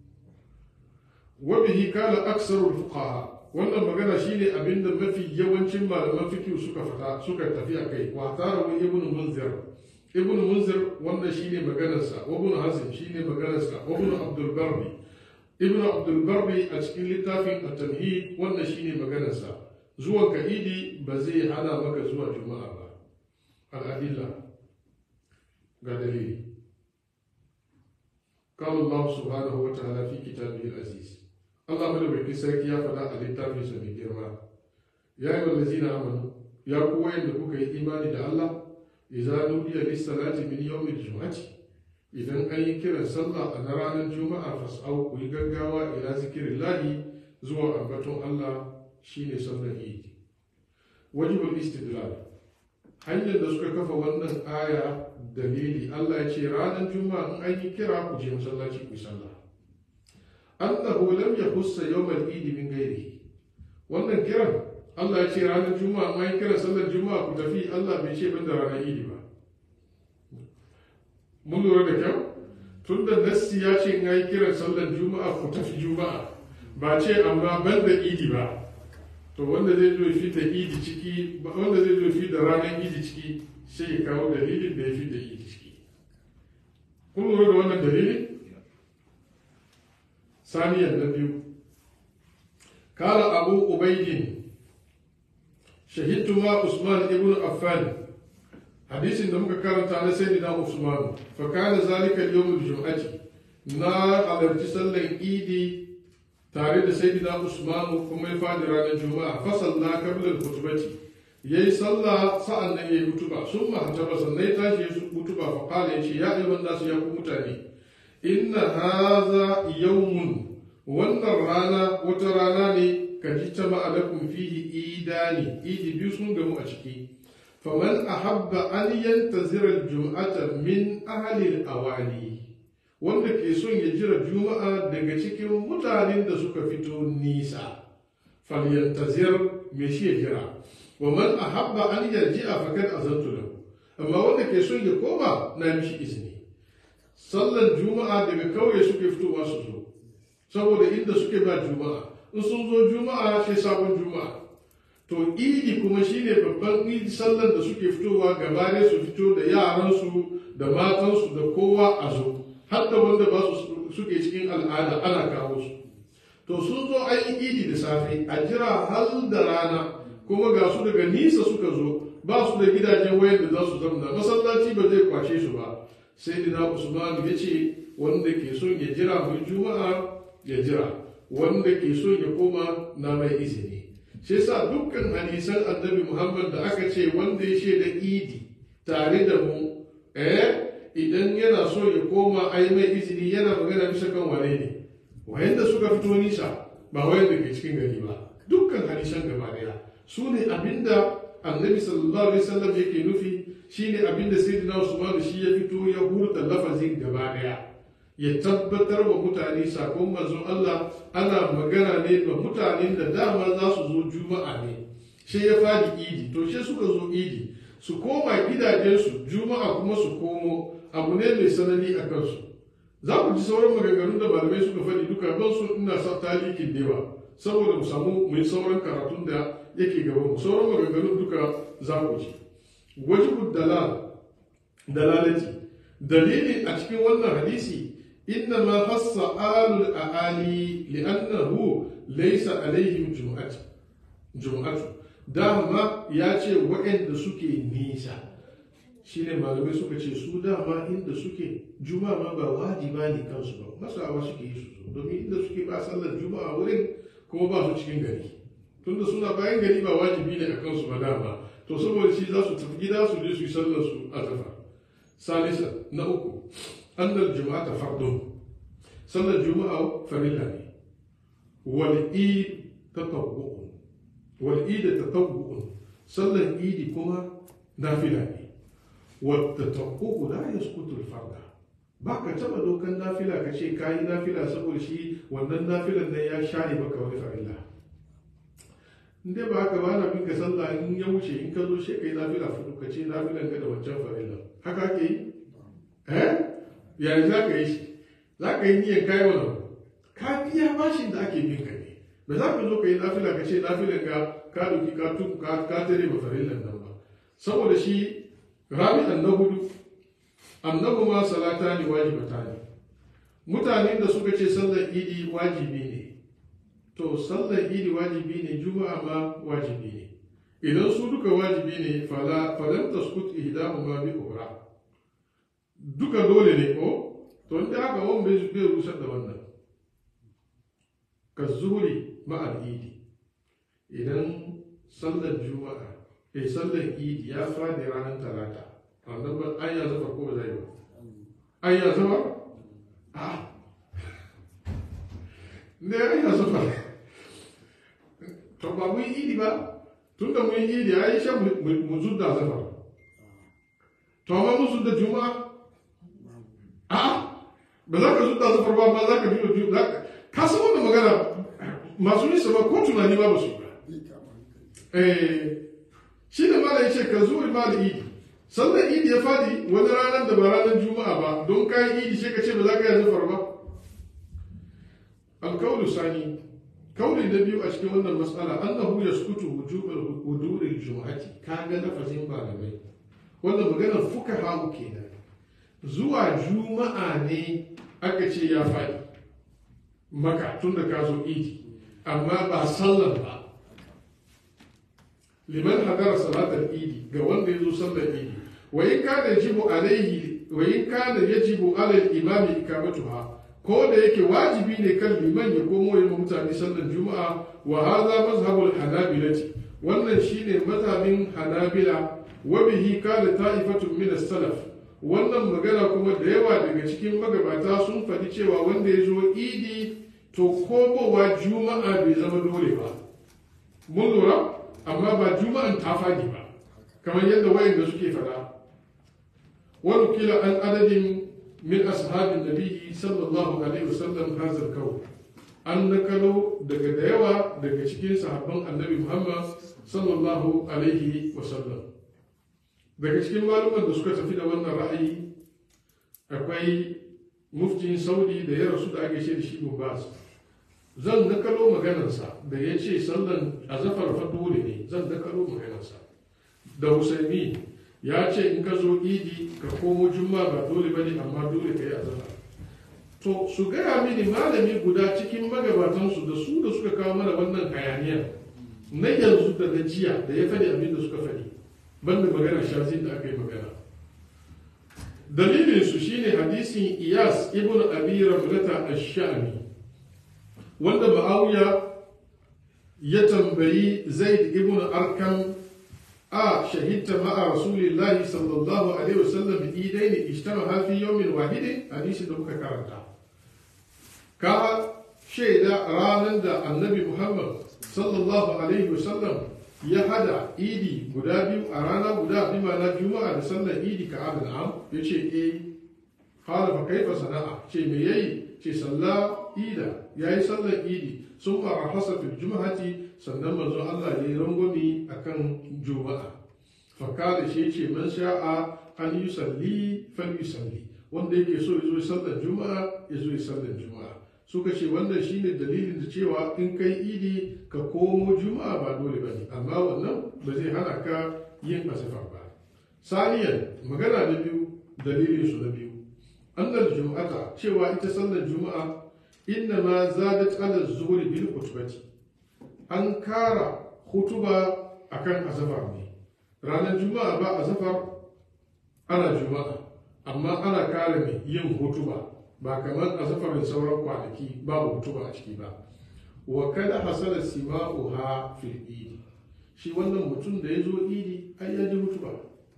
wabihi kala aksarul fuqaha wannan magana shine abinda mafi yawancin malaman fiqh suka fata suka tafi a kai wa tarawu ibn munzir ibn munzir wannan shine maganarsa wa ibn hazm shine maganarsa wa ibn abdul barri ibn abdul barri a cikin littafin at-tamhid wannan shine maganarsa zuwan ka idi ba zai hana maka zuwa juma'a ba al-adilla ga dalili قال الله سبحانه وتعالى في كتابه العزيز الله مدوكي سركي يا فدا الكتاب سمي girma يا أيها الذين آمنوا يا قوة إنكم إيمان da Allah إذا نودي للصلاة من يوم الجمعة idan an yi kiran sallah a na ranar juma'a fas'au ku yi gaggawa ila zikirin lahi zuwa ambaton Allah shine sallar idi wajibul istidlal hanyar da suka kafa wannan aya dalili Allah ya ce ranar juma'a in an yi kira ku je masallaci ku sallah annahu lam yahussa yawmal idi min ghairihi wannan kiran Allah ya ce ranar juma'a in an yi kira sallar juma'a ku tafi Allah bai ce banda ranar idi ba mun lura da kyau tun da nassi ya ce in yi kiran sallar juma'a ku tafi juma'a ba ce amma ban da idi ba to wanda zai zo fi da idi ciki wanda zai zo fi da ranar idi ciki sai ya kawo dalilin da ya fi da idi ciki kun lura da wannan dalilin saniyar na biyu kala abu ubaidin shahidtu ma usman ibn affan hadisin da muka karanta na sayyidina usman fa kana zalika yawmul jum'ati na halarci sallan idi tare da sayyidina usman kuma ya fadi ranar juma'a fa salla qabla al-khutbati yayi sallah sa'an nan yayi hutuba sun mahtaba sannan ya tashi ya hutuba fa qala yace ya ayyuhan nasu ya ku mutane inna hadha yawmun wannan rana wata rana ne ka ji ta ma'alakum fihi idani idi biyu sun gamu a ciki faman ahabba an yantazira jum'ata min ahli awali wanda ke son ya jira juma'a daga cikin mutanen da suka fito nisa falyantazir me shi ya jira wa man ahabba an yarji'a fakad azantu lahu amma wanda ke son ya koma na mishi izini sallan juma'a daga kauye suke fitowa su zo saboda inda suke ba juma'a in sun zo juma'a sai sabon juma'a to idi kuma shine babban idi sallan da suke fitowa gabare su fito da yaransu da matansu da kowa a zo har da wanda ba su suke cikin al'ada ana kawo su to sun zo an yi idi da safe a jira har da rana kuma ga su daga nisa suka zo ba su da gidajen wayar da za su zamna masallaci ba zai kwace su ba sai dina usman ya ce wanda ke son ya jira mai juma'a ya jira wanda ke so ya koma na mai izini shi sa dukkan hadisan annabi muhammad da aka ce wanda ya shaida idi tare da mu eh idan yana so ya koma a yi mai izini yana magana bisa kan wane ne wayanda suka fito nisa ba wayanda ke cikin gari ba dukkan hadisan gaba daya su ne abinda annabi sallallahu alaihi wasallam yake nufi shine abinda sayyidina usman shi ya fito ya hurta lafazin gaba daya ya tabbatar wa mutane sakon manzon Allah ana magana ne ga mutanen da dama za su zo juma'a ne sai ya fadi idi to sai suka zo idi su koma gidajensu juma'a kuma su komo abu ne mai sanani a kansu za ku ji sauran maganganun da malamai suka faɗi duka ban su ina sa talikin dewa saboda mu samu mu yi sauran karatun da yake gaban mu sauran maganganun duka za ku ji wajibu dalal dalalati dalili a cikin wannan hadisi إنما خص آل الأعالي لأنه ليس عليهم جمعة جمعة dama ya ce waɗanda suke nisa shine malamai suka ce su dama inda suke juma'a ma ba wajiba ne kansu ba masawa suke yi su zo domin inda suke ba sallar juma'a wurin kuma ba su cikin gari tunda suna bayan gari ba wajibi ne a kansu ba dama to saboda shi za su tafi gida su je su yi sallar su a zafa salisa na uku annal juma'a ta fardun sallar juma'a farilla ne wal id tatawwu'un wal id tatawwu'un sallar idi kuma nafila ne wa tatawwu'u la yasqutu al farda ba ka taba dokan nafila ka ce kayi nafila saboda shi wannan nafilan nan ya share maka wani farilla in dai ba haka ba na bin ka sallah in ya wuce in ka zo shi kai nafila fudu ka ce nafilan ka da wancan farilla haka ke yi eh yanzu za ka yi shi za ka yi niyyar kayi wannan ka biya bashin da ake bin ka ne ba za ka zo ka yi nafila ka ce nafilan ka ka doki ka tuku ka ka tare ba farillan nan ba saboda shi rabi'an na hudu annabu ma salata ne wajibata ne mutanen da suka ce sallar idi wajibi ne to sallar idi wajibi ne juma'a ma wajibi ne idan su duka wajibi ne fala falam taskut ihdahuma bi ukhra duka dole ne ko to inda haka wani bai bai rusar da wannan ka zuhuri ma'al idi idan sallar juma'a eh sallar idi ya fadi ranar talata wannan ba an ya zafa ko ba zai ba an ya zafa a ne an ya zafa to ba mu yi idi ba tun da mu yi idi a yi shan mu zudda zafa to amma mu zudda juma'a a ba za ka zudda zafar ba ba za ka biyo juma'a ka san wannan magana masu nisa ba ko tunani ba ba su yi ba eh shi da mala ya ce ka zuwa mala idi sallar idi ya fadi wani ranar da ba ranar juma'a ba don kayan idi sai ka ce ba za ka yi zafar ba alkaulu sani kauli na biyu a cikin wannan matsala annahu yaskutu wujubal wuduril juma'ati kaga lafazin malamai wannan maganar fuka kenan zuwa juma'a ne aka ce ya faɗi maka tun da ka zo idi amma ba sallar ba liman hadara salatar idi ga wanda ya zo sallar idi wa in kana yajibu alaihi wa in kana yajibu ala al-imami ikamatuha ko da yake wajibi ne kan liman ya komo ya mutane sallar juma'a wa hadha mazhabul hanabilati wannan shine mazhabin hanabila wa bihi kana ta'ifatun min as-salaf wannan magana kuma da yawa daga cikin magabata sun faɗi cewa wanda ya zo idi to komowa juma'a bai zama dole ba mun lura amma ba juma'an ta faɗi ba kamar yadda wayanda suke faɗa wani kila an adadin min ashabin nabi sallallahu alaihi wasallam hazar kawo an nakalo daga da yawa daga cikin sahabban annabi muhammad sallallahu alaihi wasallam daga cikin maluman da suka tafi da wannan ra'ayi akwai muftin saudi da ya rasu da ake ce da shi bas zan nakalo maganarsa da ya ce sallan azafar fa dole ne zan nakalo maganarsa da husaini ya ce in ka zo idi ka komo juma ba dole ba ne amma dole ka yi azafar to su gaya mini malami guda cikin magabatansu da su da suka kawo mana wannan hayaniyar na yanzu da na jiya da ya faɗi abin da suka faɗi banda magana shazin da aka yi magana dalilin su shine hadisin iyas ibn abi ramlata ash-sha'mi wanda ma'awiya ya tambayi zaid ibn arkam a shahidta ma'a rasulillahi sallallahu alaihi wasallam idaini ijtama'a fi yawmin wahidin hadisin da muka karanta ka shaida ranar da annabi muhammad sallallahu alaihi wasallam ya hada idi guda biyu a rana guda bi mana juma'a da sallar idi ka adana am ya ce e fara fa kaifa sana'a ce me yayi ce salla ida yayi sallar idi sun fara hasa fil juma'ati sannan manzo Allah ya yi rangwami akan juma'a fa kada shi ce man sha'a an yusalli fal yusalli wanda yake so ya zo sallar juma'a ya zo sallar juma'a suka ce wannan shine dalilin da cewa in kai idi ka komo juma'a ba dole ba ne amma wannan ba zai hana ka yin asifa ba saniyan magana na biyu dalilin su na biyu annal jum'ata cewa ita sallar juma'a inna ma zadat ala zuhri bil khutbati an kara hutuba akan azafar ne ranar juma'a ba azafar ana juma'a amma ana kare mai yin hutuba ba kamar a zafarin sauran kwanaki babu hutuba a ciki ba wa kada hasala sima'uha fil idi shi wannan mutum da ya zo idi ai ya ji hutuba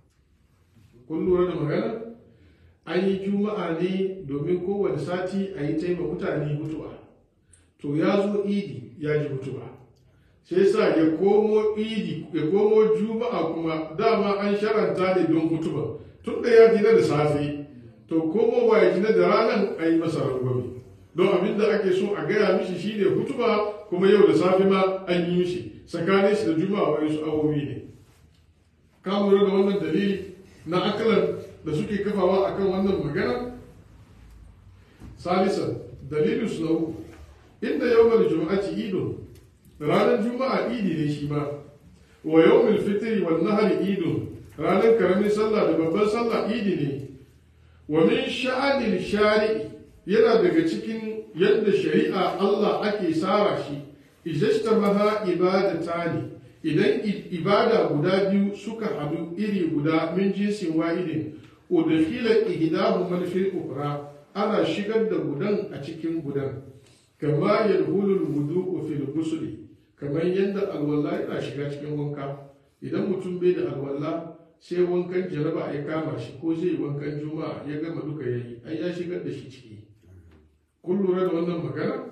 kun lura da magana an yi juma'a ne domin kowane sati a yi taima mutane hutuba to ya zo idi ya ji hutuba sai sa ya komo idi ya komo juma'a kuma dama an sharanta ne don hutuba tun da ya gina da safe to komowa ya gina da ranar a yi masa rangwame don abin da ake so a gaya mishi shine hutuba kuma yau da safe ma an yi mishi tsakanin shi da juma'a wani su awowi ne ka lura da wannan dalili na akalan da suke kafawa akan wannan magana salisan dalilin su na uku inda yawmal juma'ati idun ranar juma'a idi ne shi ma wa yawmul fitri wal nahri idun ranar karamin sallah da babban sallah idi ne wa min sha'anil shari'i yana daga cikin yadda shari'a Allah ake tsara shi ijastamaha ibadatani idan ibada guda biyu suka hadu iri guda min jinsin wahidin udkhila ihdahuma fil ukhra ana shigar da gudan a cikin gudan kama yadhulu al-wudu'u fil ghusl kamar yadda alwala yana shiga cikin wanka idan mutum bai da alwala sai wankan jaraba ya kama shi ko zai wankan juma'a ya gama duka ya yi ai ya shigar da shi ciki kun lura da wannan magana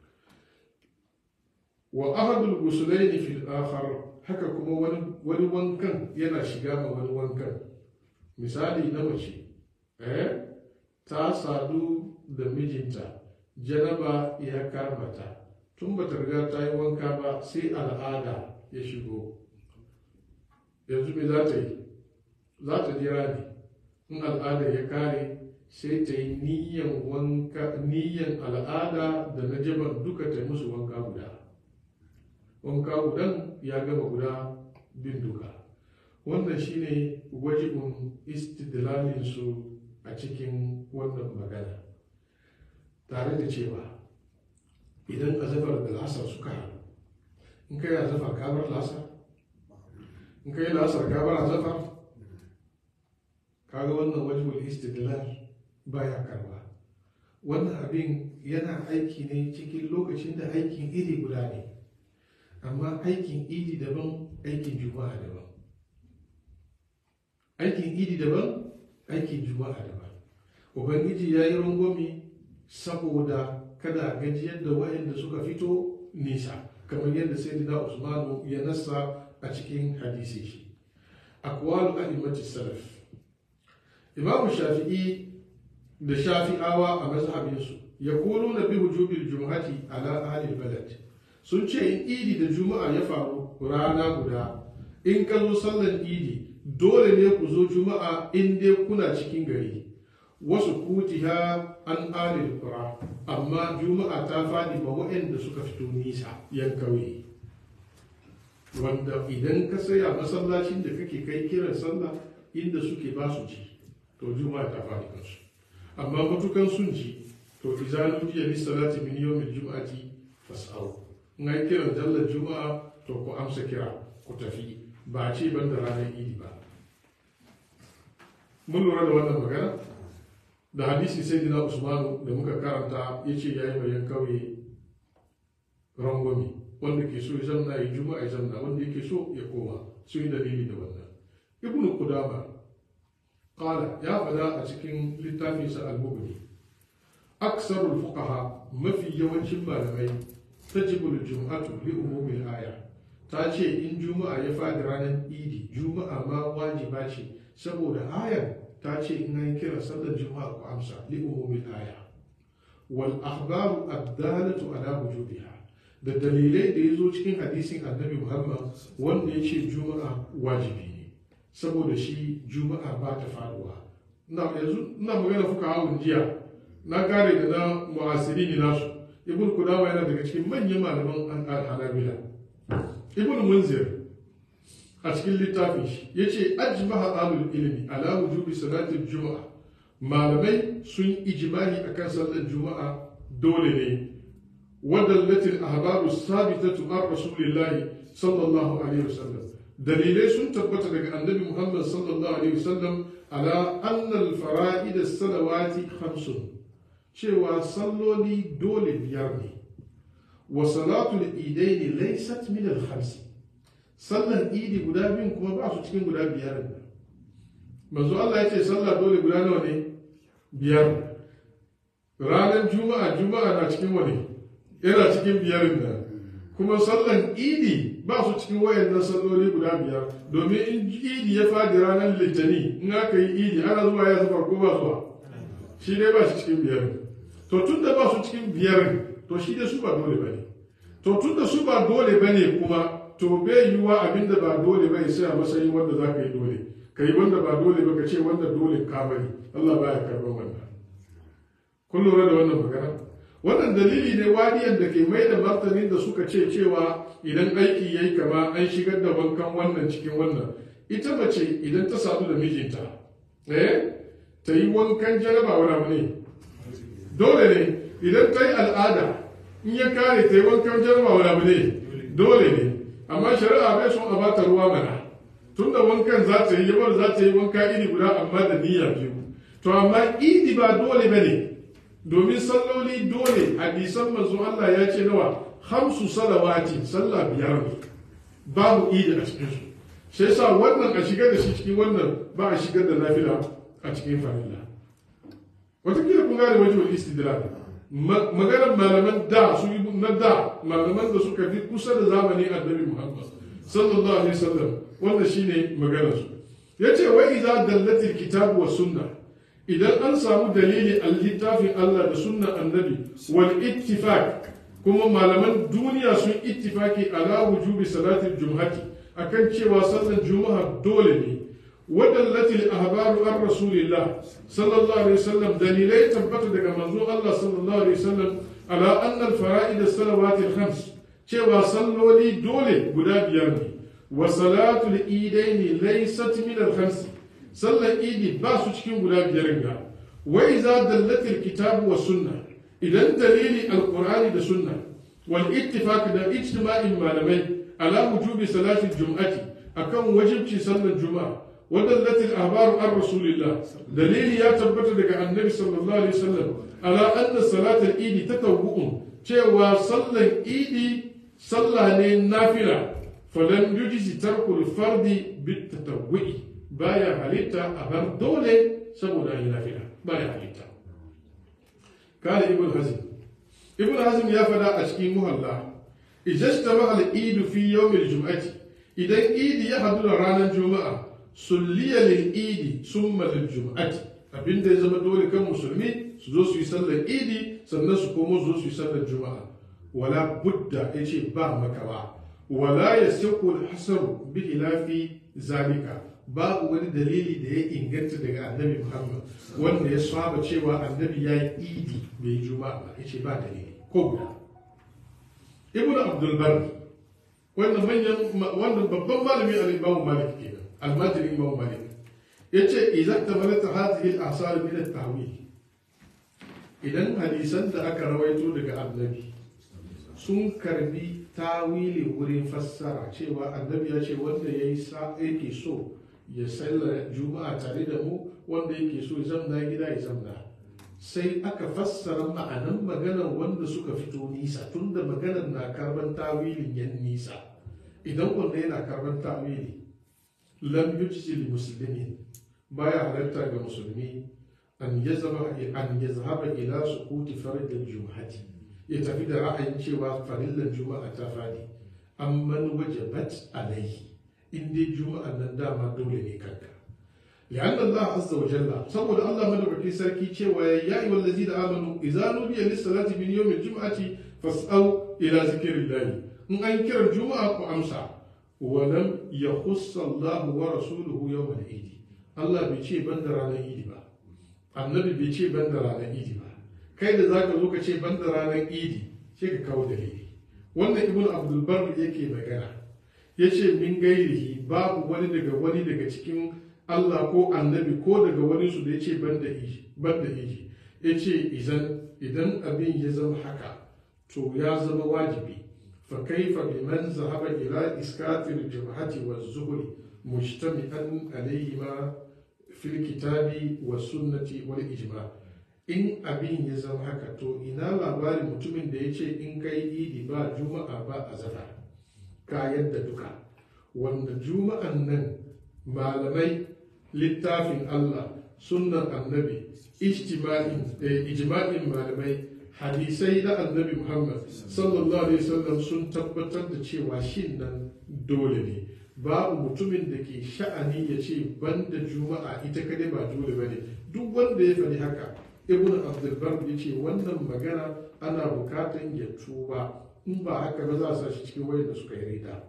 wa ahadul gusulaini fil akhar haka kuma wani wani wankan yana shiga ma wani wankan misali na mace eh ta sadu da mijinta janaba ya kama ta tun bata riga ta yi wanka ba sai al'ada ya shigo yanzu me za ta yi za ta jira ne in al'ada ya kare sai ta yi niyyan wanka niyyan al'ada da na jaban duka ta yi musu wanka guda wanka gudan ya gama guda bin duka wannan shine wajibin istidlalin su a cikin wannan magana tare da cewa idan azafar da lasar suka haɗu in kai azafar kabar lasar in kai lasar kabar azafar kaga wannan wajibul istidlal baya karba wannan abin yana aiki ne cikin lokacin da aikin iri guda ne amma aikin idi daban aikin juma'a daban aikin idi daban aikin juma'a daban ubangiji ya yi rangwami saboda kada gajiyar da wayanda suka fito nisa kamar yadda sayyidina usmanu ya nassa a cikin hadisi shi aqwalu a'immati salaf imamu shafi'i da shafi'awa a mazhabinsu ya kolo na bi hujubil jum'ati ala ahli balad sun ce in idi da juma'a ya faru rana guda in ka zo sallar idi dole ne ku zo juma'a in dai kuna cikin gari wasu kutiha an alil qura amma juma'a ta fadi ba waɗanda suka fito nisa yan kauye wanda idan ka saya masallacin da kake kai kiran sallah inda suke ba su ji to juma'a ta fadi kansu amma matukan sun ji to izanu jiya li salati min yawmil jum'ati fas'au in ai kiran jallar juma'a to ku amsa kira ku tafi ba ce ban da ranar idi ba mun lura da wannan magana da hadisi sai dina usmanu da muka karanta ya ce ya yi bayan kauye rangwami wanda ke so ya zamna ya juma'a ya zamna wanda yake so ya koma su yi dalili da wannan ibnu kudama qala ya fada a cikin littafinsa al-mughni aksarul fuqaha mafi yawancin malamai tajibu al-jum'atu li umumil aya ta ce in juma'a ya fadi ranar idi juma'a ma wajiba ce saboda ayar ta ce in an kira sallar juma'a ku amsa li umumil aya wal akhbaru ad-dalatu ala wujubiha da dalilai da yazo cikin hadisin annabi Muhammad wanda ya ce juma'a wajibi ne saboda shi juma'a ba ta faduwa ina yanzu ina magana fuka hawun jiya na kare da na mu'asiri ne nasu ibn kudama yana daga cikin manyan malaman al-hanabila ibn munzir a cikin littafin shi ya ce ajmaha alul ilmi ala wujubi salatin juma'a malamai sun ijmahi akan sallar juma'a dole ne wadallatil ahbaru sabitatu an rasulillahi sallallahu alaihi wasallam dalilai sun tabbata daga annabi muhammad sallallahu alaihi wasallam ala annal fara'id salawati khamsun cewa salloli dole biyar ne wa salatul idaini laysat min al khamsi sallan idi guda biyun kuma ba su cikin guda biyar ne manzo Allah ya ce sallah dole guda nawa ne biyar ranar juma'a juma'a na cikin wani yana cikin biyarin nan kuma sallan idi ba su cikin wayannan salloli guda biyar domin in idi ya fadi ranar litani in aka yi idi ana zuwa ya zuba ko ba zuwa shi dai ba shi cikin biyar to tun da ba su cikin biyar to shi dai su ba dole ba ne to tun da su ba dole ba ne kuma to bai yiwuwa abin da ba dole ba ya sai a matsayin wanda za ka yi dole ka yi wanda ba dole ba ka ce wanda dole ka bari Allah baya karɓar wannan kun lura da wannan magana wannan dalili ne wadiyan da ke mai da martanin da suka ce cewa idan aiki yayi kama an shigar da wankan wannan cikin wannan ita mace idan ta sadu da mijinta eh ta yi wankan jaraba wani abu ne dole ne idan ta yi al'ada in ya kare ta yi wankan jaraba wani abu ne dole ne amma shari'a bai son a bata ruwa mana tunda wankan za ta yi yabar za ta yi wanka iri guda amma da niyya biyu to amma idi ba dole ba ne domin salloli dole hadisan manzo Allah ya ce nawa hamsu salawati sallah biyar ne babu idi a cikin su sai sa wannan a shigar da shi cikin wannan ba a shigar da nafila a cikin farilla wataƙila kun gane wajen istidlal maganar malaman da su yi na da malaman da suka fi kusa da zamani annabi Muhammad sallallahu alaihi wasallam wanda shine maganar su yace wa idza dallatil kitabu was sunnah idan an samu dalili a littafin Allah da sunnan annabi wal ittifaq kuma malaman duniya sun ittifaki ala wujubi salatil jum'ati akan cewa sallar juma'a dole ne ودلت الأخبار عن رسول الله صلى الله عليه وسلم دليلي تبت دقى منظور الله صلى الله عليه وسلم على أن الفرائد الصلوات الخمس cewa salloli dole guda biyar ne wa salatul idaini laysat min al-khams sallar idi ba su cikin guda biyar ga wa iza dallatil kitabu wa sunna idan dalili alqur'ani da sunna wal ittifaq da ijtima'in malamai ala wujubi salati jum'ati akan wajibci sallar juma'a wa dallatil ahbaru an rasulillah dalili ya tabbata daga annabi sallallahu alaihi wasallam ala anna salatul idi tatawwu'un cewa sallar idi sallah ne nafila falan yujisi tarkul fardi bit tatawwu'i baya halitta a bar dole saboda yi nafila baya halitta kala ibn hazm ibn hazm ya fada a cikin muhalla ijastama al eid fi yawm al jum'ati idan idi ya hadu da ranar juma'a sulliya lil idi summa lil jum'ati abinda ya zama dole kan musulmi su zo su yi sallar idi sannan su komo su zo su yi sallar juma'a wala budda yace ba makawa wala yasiqu al hasaru bi khilafi zalika babu wani dalili da ya inganta daga annabi muhammad wanda ya saba cewa annabi ya yi idi bai juma'a ba ya ce ba dalili ko guda ibn abdul bar wannan manyan wannan babban malami al imam malik kenan almajiri imam malik yace idan tamalata hadhihi al asar min al tahwil idan hadisan da aka rawaito daga annabi sun karbi tawili wurin fassara cewa annabi ya ce wanda yayi sa yake so ya sallar juma'a tare da mu wanda yake so ya zamna gida ya zamna sai aka fassara ma'anan maganar wanda suka fito nisa tunda maganar na karban tawilin yan nisa idan wanda yana karban tawili lam yujzi li muslimin baya halatta ga musulmi an yazhaba an yazhaba ila suquti fard al-jum'ati ya tafi da ra'ayin cewa farillar juma'a ta fadi amman wajabat alaihi in dai juma'an nan dama dole ne kanka لأن الله عز وجل سبب الله من بكي سركي cewa يا أيها الذين آمنوا إذا نودي للصلاة من يوم الجمعة فاسأوا إلى ذكر الله إن أنكر الجمعة وأمسى ولم يخص الله ورسوله يوم العيد الله بيشي بندر على عيد با النبي بيشي بندر على عيد با kai da zaka zo ka ce banda ranar idi sai ka kawo dalili wannan ibnu abdul bar yake magana yace min gairihi babu wani daga wani daga cikin Allah ko annabi ko daga wani su da ya ce ban da iji ya ce idan abin ya zama haka to ya zama wajibi fa kaifa biman zahaba ila iskatil jabhati wa zuhri mujtami'an alayhi ma fil kitabi wa sunnati wal ijma in abin ya zama haka to ina labarin mutumin da ya ce in kai idi ba juma'a ba azhar ka yadda duka wanda juma'an nan malamai littafin Allah sunnan annabi ijma'in malamai hadisai na annabi Muhammad sallallahu alaihi wasallam sun tabbatar da cewa shin nan dole ne babu mutumin da ke sha'ani ya ce banda juma'a ita kadai ba dole bane duk wanda ya faɗi haka ibn abdulbar ya ce wannan magana ana bukatan ya tuba in ba haka ba za a sa shi cikin wayar da suka yi rida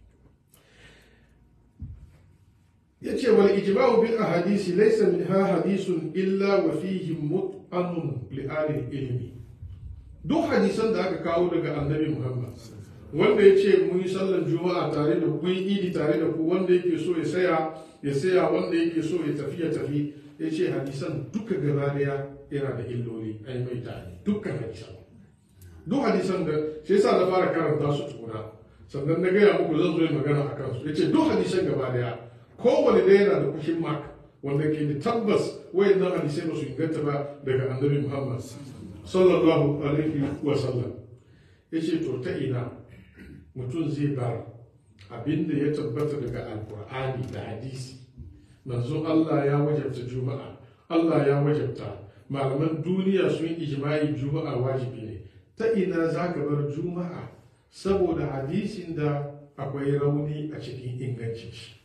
yace wal ijma'u bil ahadisi laysa minha hadisun illa wa fihi mut'anun li ahli ilmi duk hadisan da aka kawo daga annabi Muhammad wanda ya ce mun yi sallan juma'a tare da kun idi tare da ku wanda yake so ya saya ya saya wanda yake so ya tafi ya tafi ya ce hadisan duka gaba daya yana da illoli ai mai tani dukkan hadisan duk hadisan da shi yasa na fara karanta su tukuna sannan na gaya muku zan zo yi magana a kansu ya ce duk hadisan gaba daya kowane ɗaya yana da kushin mark wanda ke da tabbas wayannan hadisai ba su inganta ba daga annabi muhammad sallallahu alaihi wa sallam ya ce to ta ina mutum zai bar abinda ya tabbata daga alkur'ani da hadisi manzon allah ya wajabta juma'a allah ya wajabta malaman duniya sun yi ijma'i juma'a wajibi ne ta ina za ka bar juma'a saboda hadisin da akwai rauni a cikin ingancin shi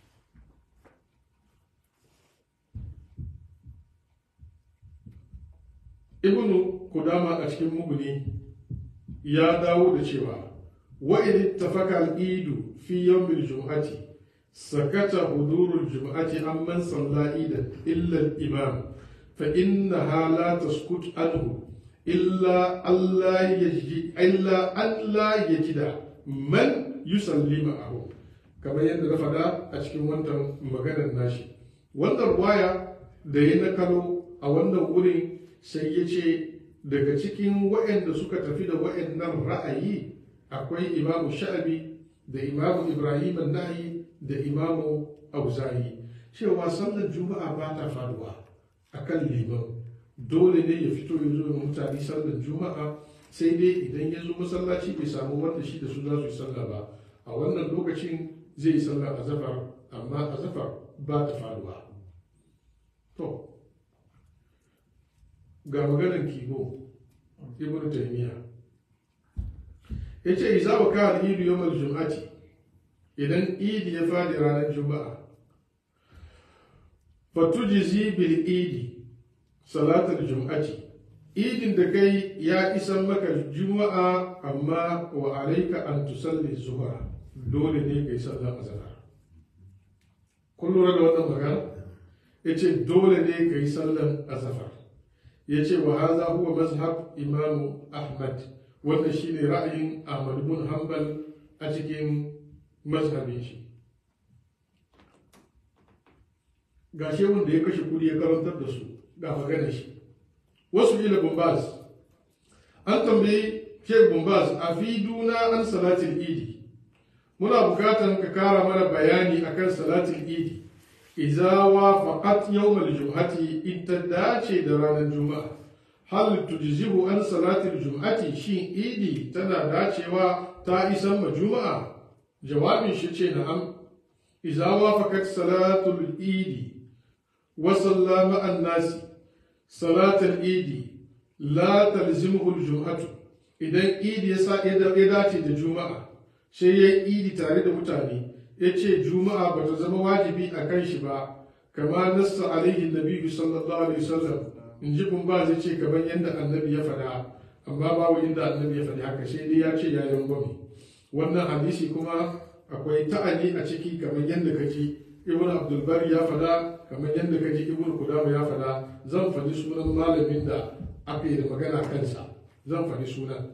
ibnu kudama a cikin muguni ya dawo da cewa wa in ittafaqa al-idu fi yawm al-jum'ati sakata hudurul jum'ati amman salla idan illa al-imam fa innaha la taskut anhu illa Allah yaji illa Allah yajida man yusalli ma'ahu kamar yadda na faɗa a cikin wannan maganar nashi wannan waya da ya nakalo a wannan wurin sai ya ce daga cikin waɗanda suka tafi da waɗannan ra'ayi akwai imamu sha'abi da imamu ibrahim nahi da imamu auza'i cewa sallar juma'a ba ta faruwa a kan liman dole ne ya fito ya zo ga mutane sallar juma'a sai dai idan ya zo masallaci bai samu wanda shi da su za su yi sallah ba a wannan lokacin zai yi sallar azafar amma azafar ba ta faruwa to ga maganar kibo ibn taymiya yace idza wa kana idu yawmal jum'ati idan idi ya fadi ranar juma'a fatujzi bil idi salatul jum'ati idin da kai ya isan maka juma'a amma wa alayka an tusalli zuhra dole ne kai sallar azhar kun lura da wannan magana yace dole ne kai sallar azhar ya ce wa haza huwa mazhab imamu ahmad wannan shine ra'ayin ahmad bin hanbal a cikin mazhabin shi ga shehun da ya kashe kudi ya karantar da su ga maganar shi wasu ila bumbaz an tambayi shek bumbaz a fi duna an salatin idi muna bukatan ka kara mana bayani akan salatin idi iza wafaqat yawmal jum'ati in ta dace da ranar juma'a hal tujzihu an salatil jum'ati shin idi tana dacewa ta isan ma juma'a jawabin shi ce na'am iza wafaqat salatul idi wa sallama an nasi salatul idi la talzimuhu al-jum'atu idan idi ya sa ya dace da juma'a sai ya idi tare da mutane ya ce juma'a ba ta zama wajibi a kan shi ba kama nassa alaihi nabi sallallahu alaihi wasallam in ji kun ba zai ce kamar yadda annabi ya faɗa amma babu inda annabi ya faɗi haka sai dai ya ce ya gwami wannan hadisi kuma akwai ta'ani a ciki kamar yadda ka ji ibn abdulbar ya faɗa kamar yadda ka ji ibn kudama ya faɗa zan faɗi sunan malamin da aka yi da magana kansa zan faɗi sunan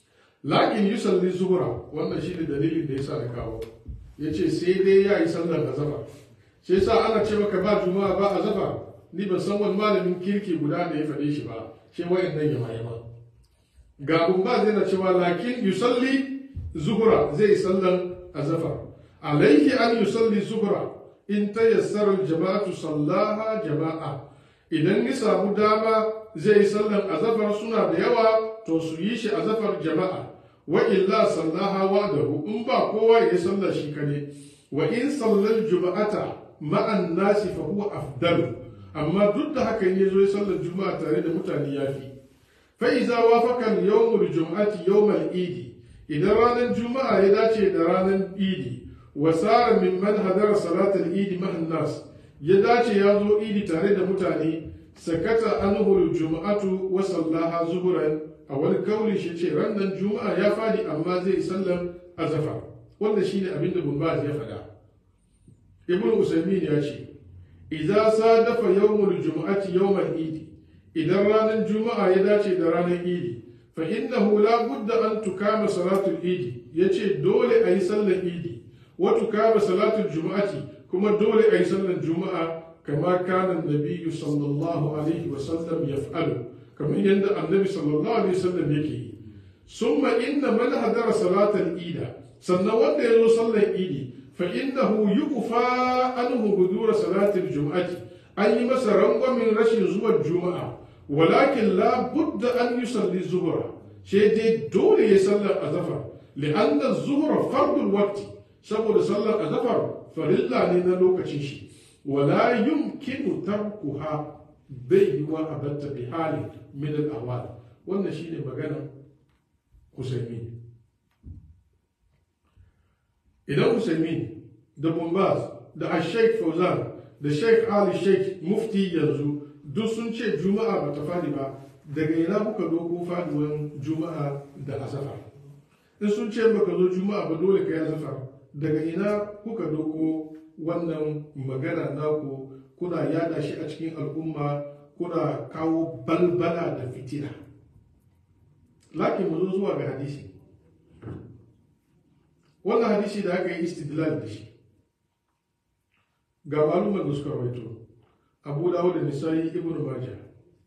lakin yusalli zuhra wannan shi ne dalilin da ya sa na kawo ya ce sai dai ya yi sallar azafar sai sa ana ce maka ba juma'a ba azafar ni ban san wani malamin kirki guda da ya faɗe shi ba sai wayan nan ya yama ga ba zai na cewa lakin yusalli zuhura zai sallan azafar alaihi an yusalli zuhura in ta yassara jama'atu sallaha jama'a idan ya samu dama zai sallan azafar suna da yawa to su yi shi azafar jama'a wa illa sallaha wahdahu in ba kowa ya sallar shi kane wa in sallal juma'ata ma'an nasi fa huwa afdalu amma duk da haka ya zo ya sallar juma'a tare da mutane yafi fa iza wafaqa yawmul jum'ati yawmal idi idan ranar juma'a ya dace da ranar idi wa sara mimman hadara salatal idi ma'an nas ya dace ya zo idi tare da mutane sakata anhu juma'atu wa sallaha zuhuran a wani kauli shi ce rannan juma'a ya fadi amma zai sallan azafa wanda shine abin da bumbaz ya faɗa ibn usaimin ya ce idza sadafa yawmul juma'ati yawmal idi idan ranar juma'a ya dace da ranar idi fa innahu la budda an tukama salatul idi yace dole a yi sallar idi wa tukama salatul juma'ati kuma dole a yi sallar juma'a kama kana nabiyyu sallallahu alaihi wa sallam yaf'alu kamar yadda annabi sallallahu alaihi wasallam yake yi summa inna man hadara salatal ida sannan wanda ya zo sallar idi fa innahu yuqfa anhu hudura salatil jum'ati an yi masa rangwamin rashin zuwa juma'a walakin la budda an yusalli zuhra sai dai dole ya sallar azafar li'anna zuhra fardul waqti saboda sallar azafar farilla ne na lokacin shi wala yumkinu tarkuha bai yi wa abatta bi hali min al wannan shine maganar Usaimin idan Usaimin da Bombaz da Sheikh Fauzan da Sheikh Ali Sheikh Mufti yanzu duk sun ce Juma'a ba ta fadi ba daga ina kuka doko faduwan Juma'a da Asafa in sun ce baka zo Juma'a ba dole ka yi Asafa daga ina kuka doko wannan magana naku kuna yada shi a cikin al'umma kuna kawo balbala da fitina lakin mu zo zuwa ga hadisi wannan hadisi da aka yi istidlal da shi ga malumar da suka rawaito abu dawud da nisa'i ibnu majah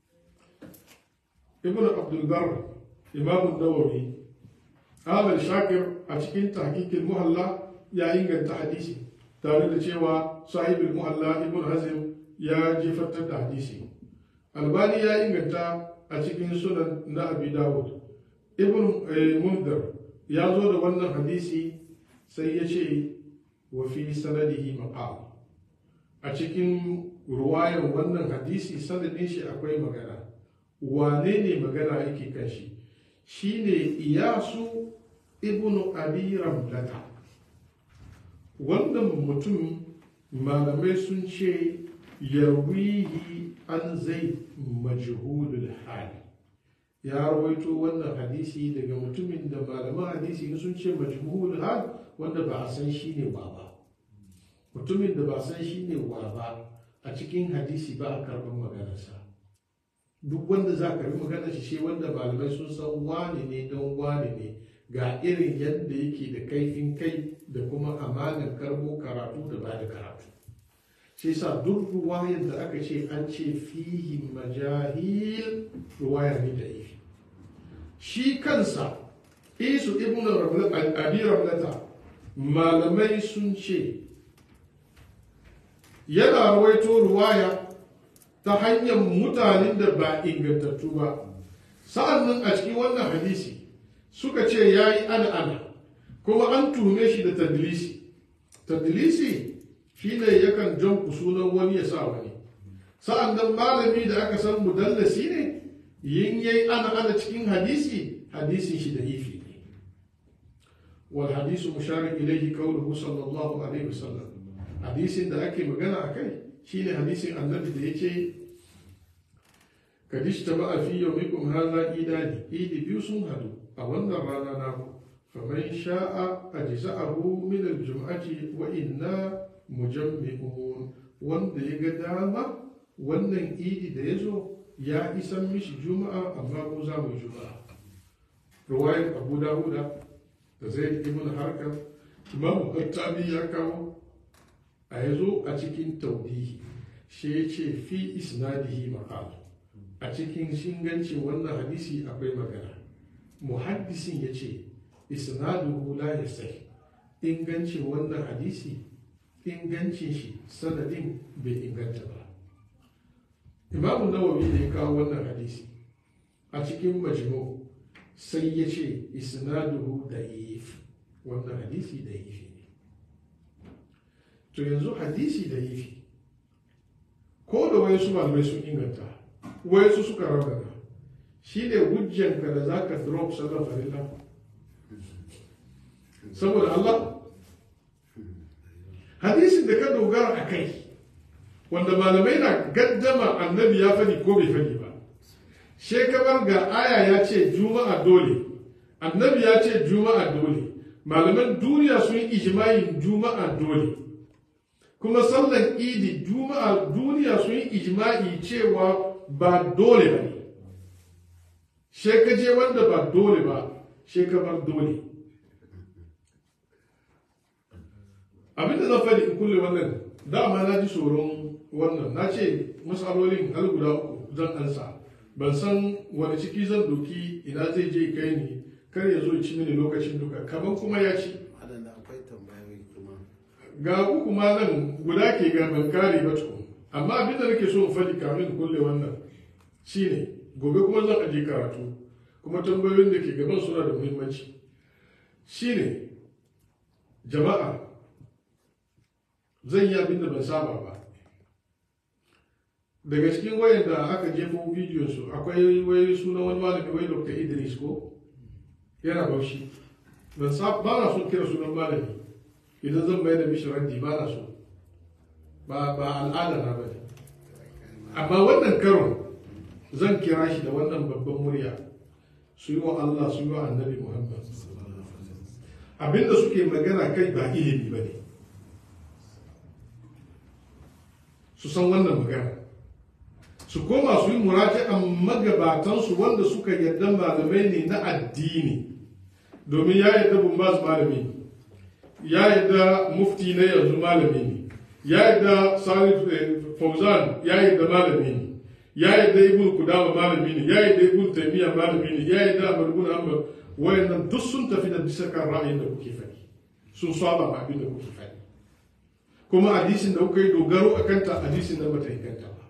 ibnu abdul bar imam nawawi ahmad shakir a cikin tahqiqil muhalla ya inganta hadisi tare da cewa sahibul muhalla ibnu hazm ya jefatar da hadisi albani ya inganta a cikin sunan na abi dawud ibn mundar ya zo da wannan hadisi sai ya ce wa fi sanadihi maqal a cikin ruwayar wannan hadisi sanadin shi akwai magana wane ne magana yake kan shi shine iyasu ibn abi ramlata wannan mutum malamai sun ce yarwihi an zai majhulul hali ya rawaito wannan hadisi daga mutumin da malaman hadisi sun ce majhulul hal wanda ba a san shi ne wa ba mutumin da ba a san shi ne wa ba a cikin hadisi ba a karɓar maganarsa duk wanda za ka maganar shi shi wanda malamai sun san wane ne don wane ne ga irin yadda yake da kaifin kai da kuma amanar karbo karatu da ba da karatu shi sa duk ruwayar da aka ce an ce fihi majahil ruwaya ne da ifi shi kansa isu ibn abi ramlata malamai sun ce yana rawaito ruwaya ta hanyar mutanen da ba ingantattu ba sa'annan a cikin wannan hadisi suka ce ya yi ana ana kuma an tuhume shi da tadlisi tadlisi shi ne yakan jan sunan wani ya sa wani sa'an nan malami da aka san mudallasi ne yin yayi ana ana cikin hadisi hadisin shi da ifi ne wal hadisu musharin ilaihi qawluhu sallallahu alaihi wasallam hadisin da ake magana a kai shine hadisin annabi da yace kadish taba fi yawmikum hadha idani idi biyu sun hadu a wannan rana naku faman sha'a ajza'ahu min al-jum'ati wa inna mujammi'un wanda ya ga dama wannan idi da ya zo ya isan mishi juma'a amma ko za mu juma'a ruwayar abu dawuda da zai ibn harkar imam hattabi ya kawo a ya zo a cikin taudihi shi ya ce fi isnadihi maqal a cikin shingancin wannan hadisi akwai magana muhaddisin ya ce isnaduhu la yasih ingancin wannan hadisi ingancin shi sanadin bai inganta ba imamu nawawi ne kawo wannan hadisi a cikin majmu sai ya ce isnaduhu da'if wannan hadisi da'ifi ne to yanzu hadisi da'ifi ko da wayansu malamai sun inganta wayansu suka raunana shi ne hujjanka da za ka drop sallar farilla saboda Allah hadisin da ka dogara a kai wanda malamai na gaddama annabi ya fadi ko bai fadi ba shekabar ga aya ya ce juma'a dole annabi ya ce juma'a dole malaman duniya sun yi ijma'in juma'a dole kuma sallan idi juma'a duniya sun yi ijma'i cewa ba dole ba ne shekaje wanda ba dole ba shekabar dole abinda zan faɗi in kulle wannan dama na ji tsoron wannan na ce matsalolin har guda uku zan ansa ban san wani ciki zan doki ina zai je kai ni kar ya zo ci mini lokacin duka kamar kuma ya ci ga uku ma nan guda ke ga ban kare ba tukun amma abinda nake so in faɗi kamin kulle wannan shine gobe kuma zan aje karatu kuma tambayoyin da ke gaban suna da muhimmanci shine jama'a zan yi abin da ban saba ba daga cikin wayan da aka jefo bidiyon su akwai wai sunan wani malami wai dr idris ko yana baushi ban sa ba na son kira sunan malami idan zan bayar da mishi raddi ba na so ba ba al'ada na bane amma wannan karon zan kira shi da wannan babban murya su yi wa Allah su yi wa annabi Muhammad abinda suke magana kai ba ilimi ba ne su san wannan magana su koma su yi muraji'an magabatansu wanda suka yarda malamai ne na addini domin ya yarda bumbaz malami ne ya yarda mufti na yanzu malami ne ya yarda salih fauzan ya yarda malami ne ya yarda ibn kudama malami ne ya yarda ibn taymiya malami ne ya yarda ahmad ibn hanbal wayannan duk sun tafi da bisa kan ra'ayin da kuke faɗi sun saba ma abin da kuke faɗi kuma hadisin da kuka yi dogaro a kanta hadisin da bata inganta ba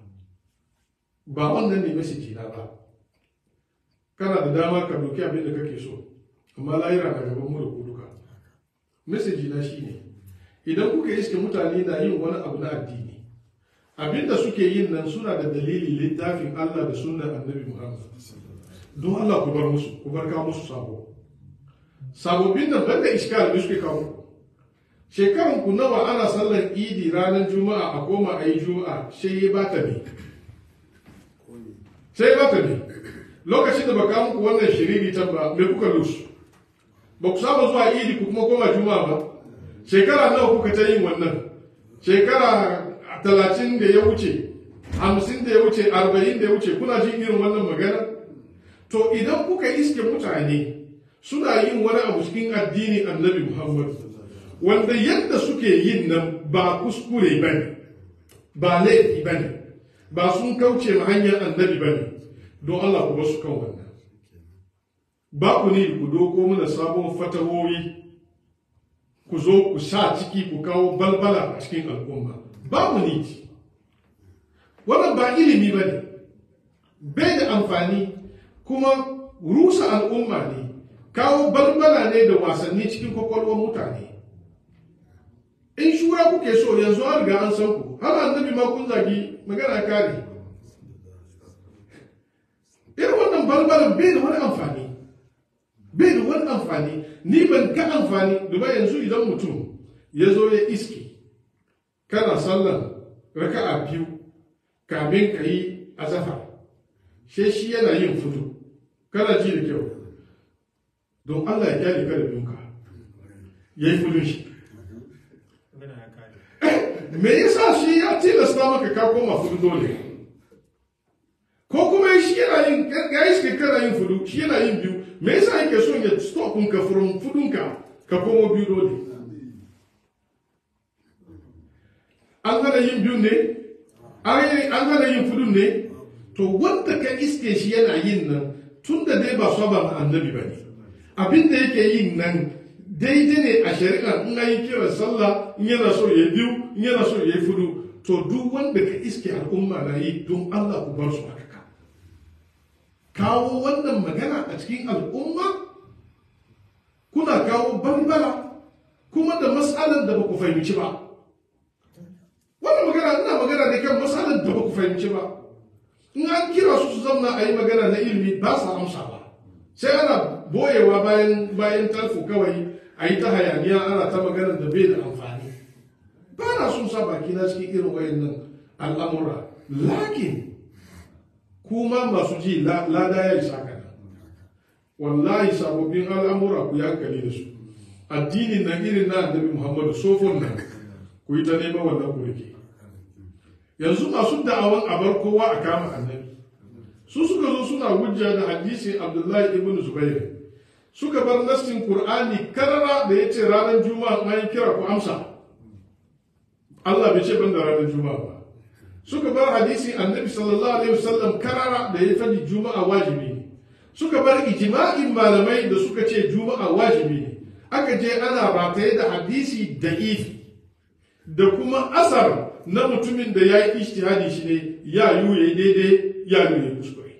ba wannan ne message na ba kana da dama ka doki abin da kake so amma layira na gaban mu da ku duka message na shine idan kuka iske mutane na yin wani abu na addini abinda suke yin nan suna da dalili littafin Allah da sunnar annabi Muhammad don Allah ku bar musu ku bar kawo musu sabo sababbin nan banda iskal da suke kawo shekaran ku nawa ana sallar idi ranar juma'a a koma a yi juma'a sai ya bata ne sai ya bata ne lokacin da baka muku wannan shiriri ta ba me kuka lusu ba ku saba zuwa idi ku kuma koma juma'a ba shekara nawa kuka ta yin wannan shekara talatin da ya wuce hamsin da ya wuce arba'in da ya wuce kuna jin irin wannan magana to idan kuka iske mutane suna yin wani abu cikin addini annabi muhammad wanda yadda suke yin nan ba kuskure ba ne ba laifi ba ne ba sun kauce ma hanyar annabi ba ne don allah ku basu kan wannan ba ku ne ku doko mana sabon fatawoyi ku zo ku sa ciki ku kawo balbala a cikin al'umma ba mu ne wannan ba ilimi ba ne bai da amfani kuma rusa al'umma ne kawo balbala ne da wasanni cikin kwakwalwar mutane in shura kuke so yanzu an riga an san ku har annabi ma kun zagi magana kare irin wannan balbalan bai da wani amfani bai da wani amfani ni ban ka amfani duba yanzu idan mutum ya zo ya iske kana sallan raka'a biyu kamin ka yi azafa she shi yana yin fudu kana ji da kyau don Allah ya kyale ka da dunka ya yi fudun shi me yasa shi ya tilasta maka ka koma fudu dole ko kuma shi yana yin ya iske kana yin fudu shi yana yin biyu me yasa yake son ya stop ka from fudunka ka komo biyu dole an hana yin biyu ne an hana yin fudun ne to wanda ka iske shi yana yin nan tun da dai ba saba ma annabi ba ne abin da yake yin nan daidai ne a shari'a in an yi kiran sallah in yana so ya biyu in yana so ya yi fudu to duk wanda ka iske al'umma na yi don Allah ku bar su haka kawo wannan magana a cikin al'umma kuna kawo bambara kuma da matsalar da ba ku fahimci ba wannan magana ina magana da kan matsalar da ba ku fahimci ba in an kira su su zamna a yi magana na ilimi ba sa amsa ba sai ana boyewa bayan bayan tarfo kawai a yi ta hayaniya ana ta magana da bai da amfani ba na sun sa baki na cikin irin wayannan al'amura lakin kuma masu ji lada ya isa kana wallahi sababbin al'amura ku yi hankali da su addinin nan irin na annabi muhammadu sofon nan ku yi ta neman wannan ku rike yanzu masu da'awan a bar kowa a kama annabi su suka zo suna hujja da hadisin abdullahi ibn zubair suka bar nassin qur'ani karara da ya ce ranar juma'a an kira ku amsa Allah bai ce ban da ranar juma'a ba suka bar hadisin annabi sallallahu alaihi wasallam karara da ya faɗi juma'a wajibi ne suka bar ijma'in malamai da suka ce juma'a wajibi ne aka je ana rataye da hadisi da ifi da kuma asar na mutumin da ya yi ishtihadi shi ne ya yi ya daidai ya yi ya kuskure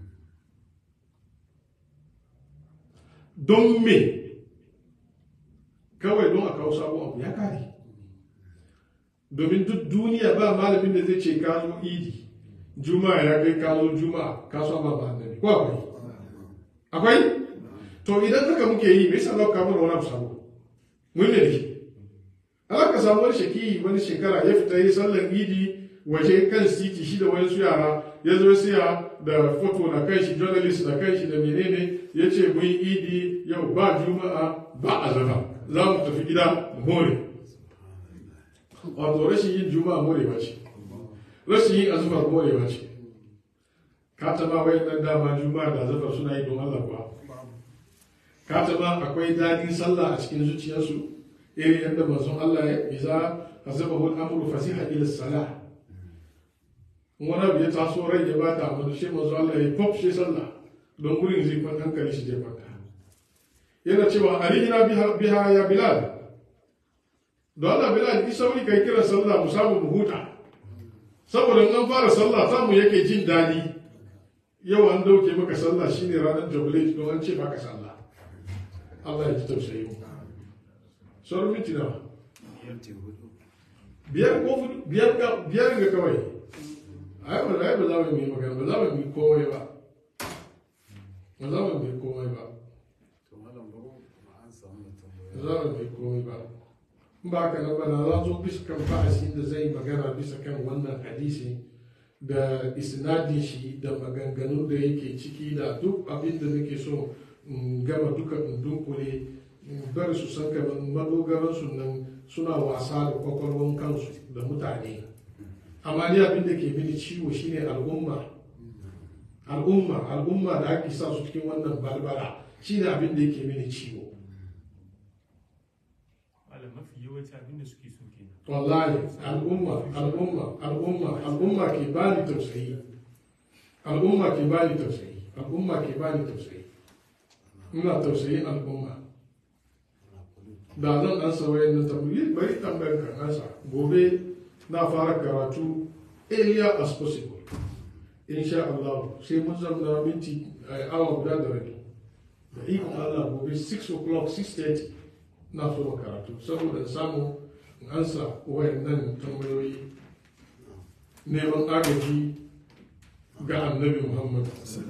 don me kawai don a kawo sabon abu ya kare domin duk duniya ba malamin da zai ce ka zo idi juma'a ya kai ka zo juma'a ka so ba annabi ko akwai akwai to idan haka muke yi me yasa za ka mana wani abu sabo mun ne dake Allah ka samu wani shaki wani shekara ya fita yi sallar idi waje kan titi shi da wani su yara ya zo siya da foto na kai shi journalist na kai shi da menene ya ce mun idi yau ba juma'a ba azaba za mu tafi gida mu more wato rashin yin juma'a more ba ce rashin yin azufar morewa ce ka taba wai nan dama juma'a da azufar suna yi don Allah kuwa ka taba akwai dadin sallah a cikin zuciyarsu irin yadda manzon Allah ya iza azabahu al-amru fasiha ila salah wani abu ya taso rai ya bata amma shi manzo Allah ya pop shi sallah don gurin zai kwanta hankali shi zai kwanta yana cewa arihina biha ya bilal don Allah bilal ki sauri kai kira sallah mu samu mu huta saboda in an fara sallah samu yake jin daɗi yau an dauke maka sallah shine ranar jubilee don an ce baka sallah Allah ya ji tausayi mu sauran minti nawa biyar ko hudu biyar ga biyar ga kawai ai wallahi ba za mu yi magana ba za mu yi komai ba ba za mu yi komai ba ba za mu yi komai ba in ba haka nan ba na za zo bisa kan ba'asi da zai magana bisa kan wannan hadisi da isnadin shi da maganganu da yake ciki da duk abin da nake so in gama duka in dunkule bar su san kamar madogaransu nan suna wasa da kwakwalwan kansu da mutane amma ni abin da ke mini ciwo shine al'umma al'umma al'umma da ake sa su cikin wannan barbara shine abin da yake mini ciwo malam mafi yawanci abin da suke so kenan wallahi al'umma al'umma al'umma al'umma ke bani tausayi al'umma ke bani tausayi al'umma ke bani tausayi ina tausayin al'umma da zan ansa wayan na tambayi bari tambayar ka nasa gobe na fara karatu earlier as possible insha Allah sai mun zama minti eh, awa guda da rabi da ikon Allah gobe 6 o'clock 6:30 na so karatu saboda samu in ansa wayan nan tambayoyi neman agaji ga annabi Muhammad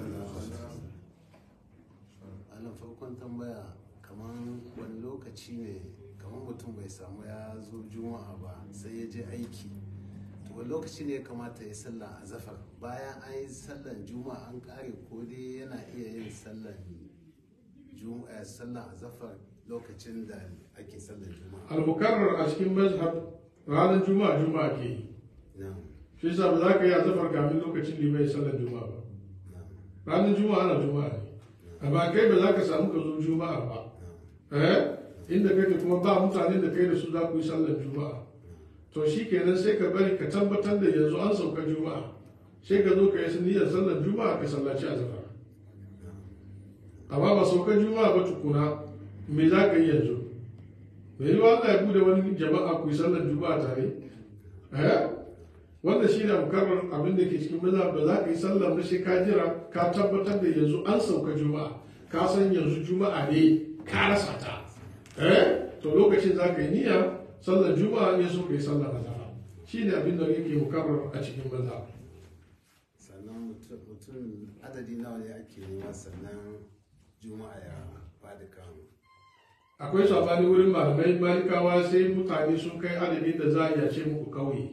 ana farkon tambaya kamar wani lokaci ne kamar mutum bai samu ya zo juma'a ba sai ya je aiki to wani lokaci ne ya kamata ya sallan azafar bayan an yi sallan juma'a an kare ko dai yana iya yin sallan juma'a sallan azafar lokacin da ake sallan juma'a al-mukarrar a cikin mazhab ranar juma'a juma'a ke yi na'am shi yasa ba za ka yi azafar kamin lokacin limai sallar juma'a ba na'am ranar juma'a ana juma'a ne amma kai ba za ka samu ka zo juma'a ba eh inda kake kuma ba mutane da kai da su za ku yi sallar juma'a to shi kenan sai ka bari ka tabbatar da yanzu an sauka juma'a sai ka zo ka yi niyyar sallar juma'a ka sallaci azafar amma ba sauka juma'a ba tukuna me za ka yi yanzu me yi Allah ya bude wani jama'a ku yi sallar juma'a tare eh wanda shi ne mukarrar abin da ke cikin maza ba za ka yi sallar na sai ka jira ka tabbatar da yanzu an sauka juma'a ka san yanzu juma'a ne ka rasa ta eh to lokacin za ka yi niyya sallar juma'a ne so ka yi sallar azhar shi ne abin da yake mukarrar a cikin maza sannan mutum mutum adadi nawa ne ake nema sannan juma'a ya fadi kan akwai sabani wurin malamai malikawa sai mutane sun kai adadin da za a iya ce muku kauye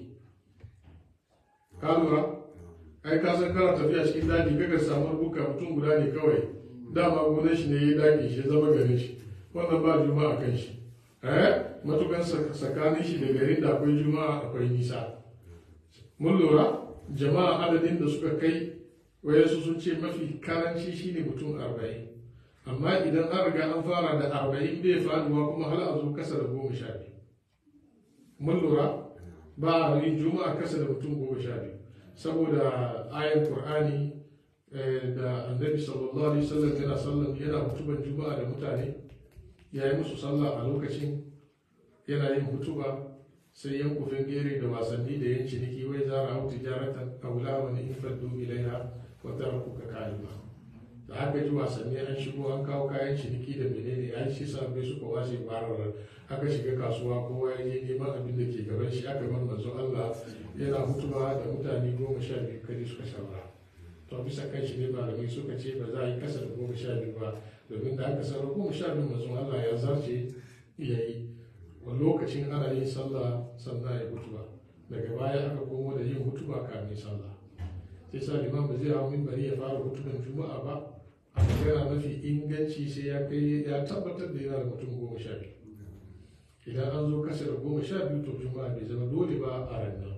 ka lura ai ka san kana tafiya cikin daji kaga samu buka mutum guda ne kawai dama gonar shi ne ya daki shi ya zama garin shi wannan ba juma'a kan shi eh matukan sak- tsakanin shi da garin da akwai juma'a akwai nisa mun lura jama'a adadin da suka kai wayansu sun ce mafi karanci shine mutum arba'in amma idan an riga an fara da arba'in bai faduwa kuma har a zo kasa da goma sha biyu mun lura ba a yin juma'a kasa da mutum goma sha biyu saboda ayan qur'ani eh, da annabi sallallahu alaihi wasallam yana sallam yana hutuban juma'a da mutane ya yi musu sallah a lokacin yana yin hutuba sai yan kufin gere da wasanni da yan ciniki wai zara hau tijaratan aula wani in faddu ilaiha wa tarakuka kalima da aka ji wasanni an shigo an kawo kayan ciniki da menene an shi sabbai suka washe bararar aka shiga kasuwa kowa ya je neman abin da ke gaban shi aka bar manzo Allah yana hutuba da mutane goma sha biyu kadi suka saura to bisa kan shi ne malamai suka ce ba za a yi kasa da goma sha biyu ba domin da aka saura goma sha biyu manzo Allah ya zarce ya yi wani lokacin ana yin sallah sannan ya hutuba daga baya aka komo da yin hutuba kamin sallah sai sa liman ba zai hau mimbari ya fara hutuban juma'a ba a magana mafi inganci sai ya kai ya tabbatar da yana da mutum goma sha biyu idan an zo kasa da goma sha biyu to juma'a bai zama dole ba a ranar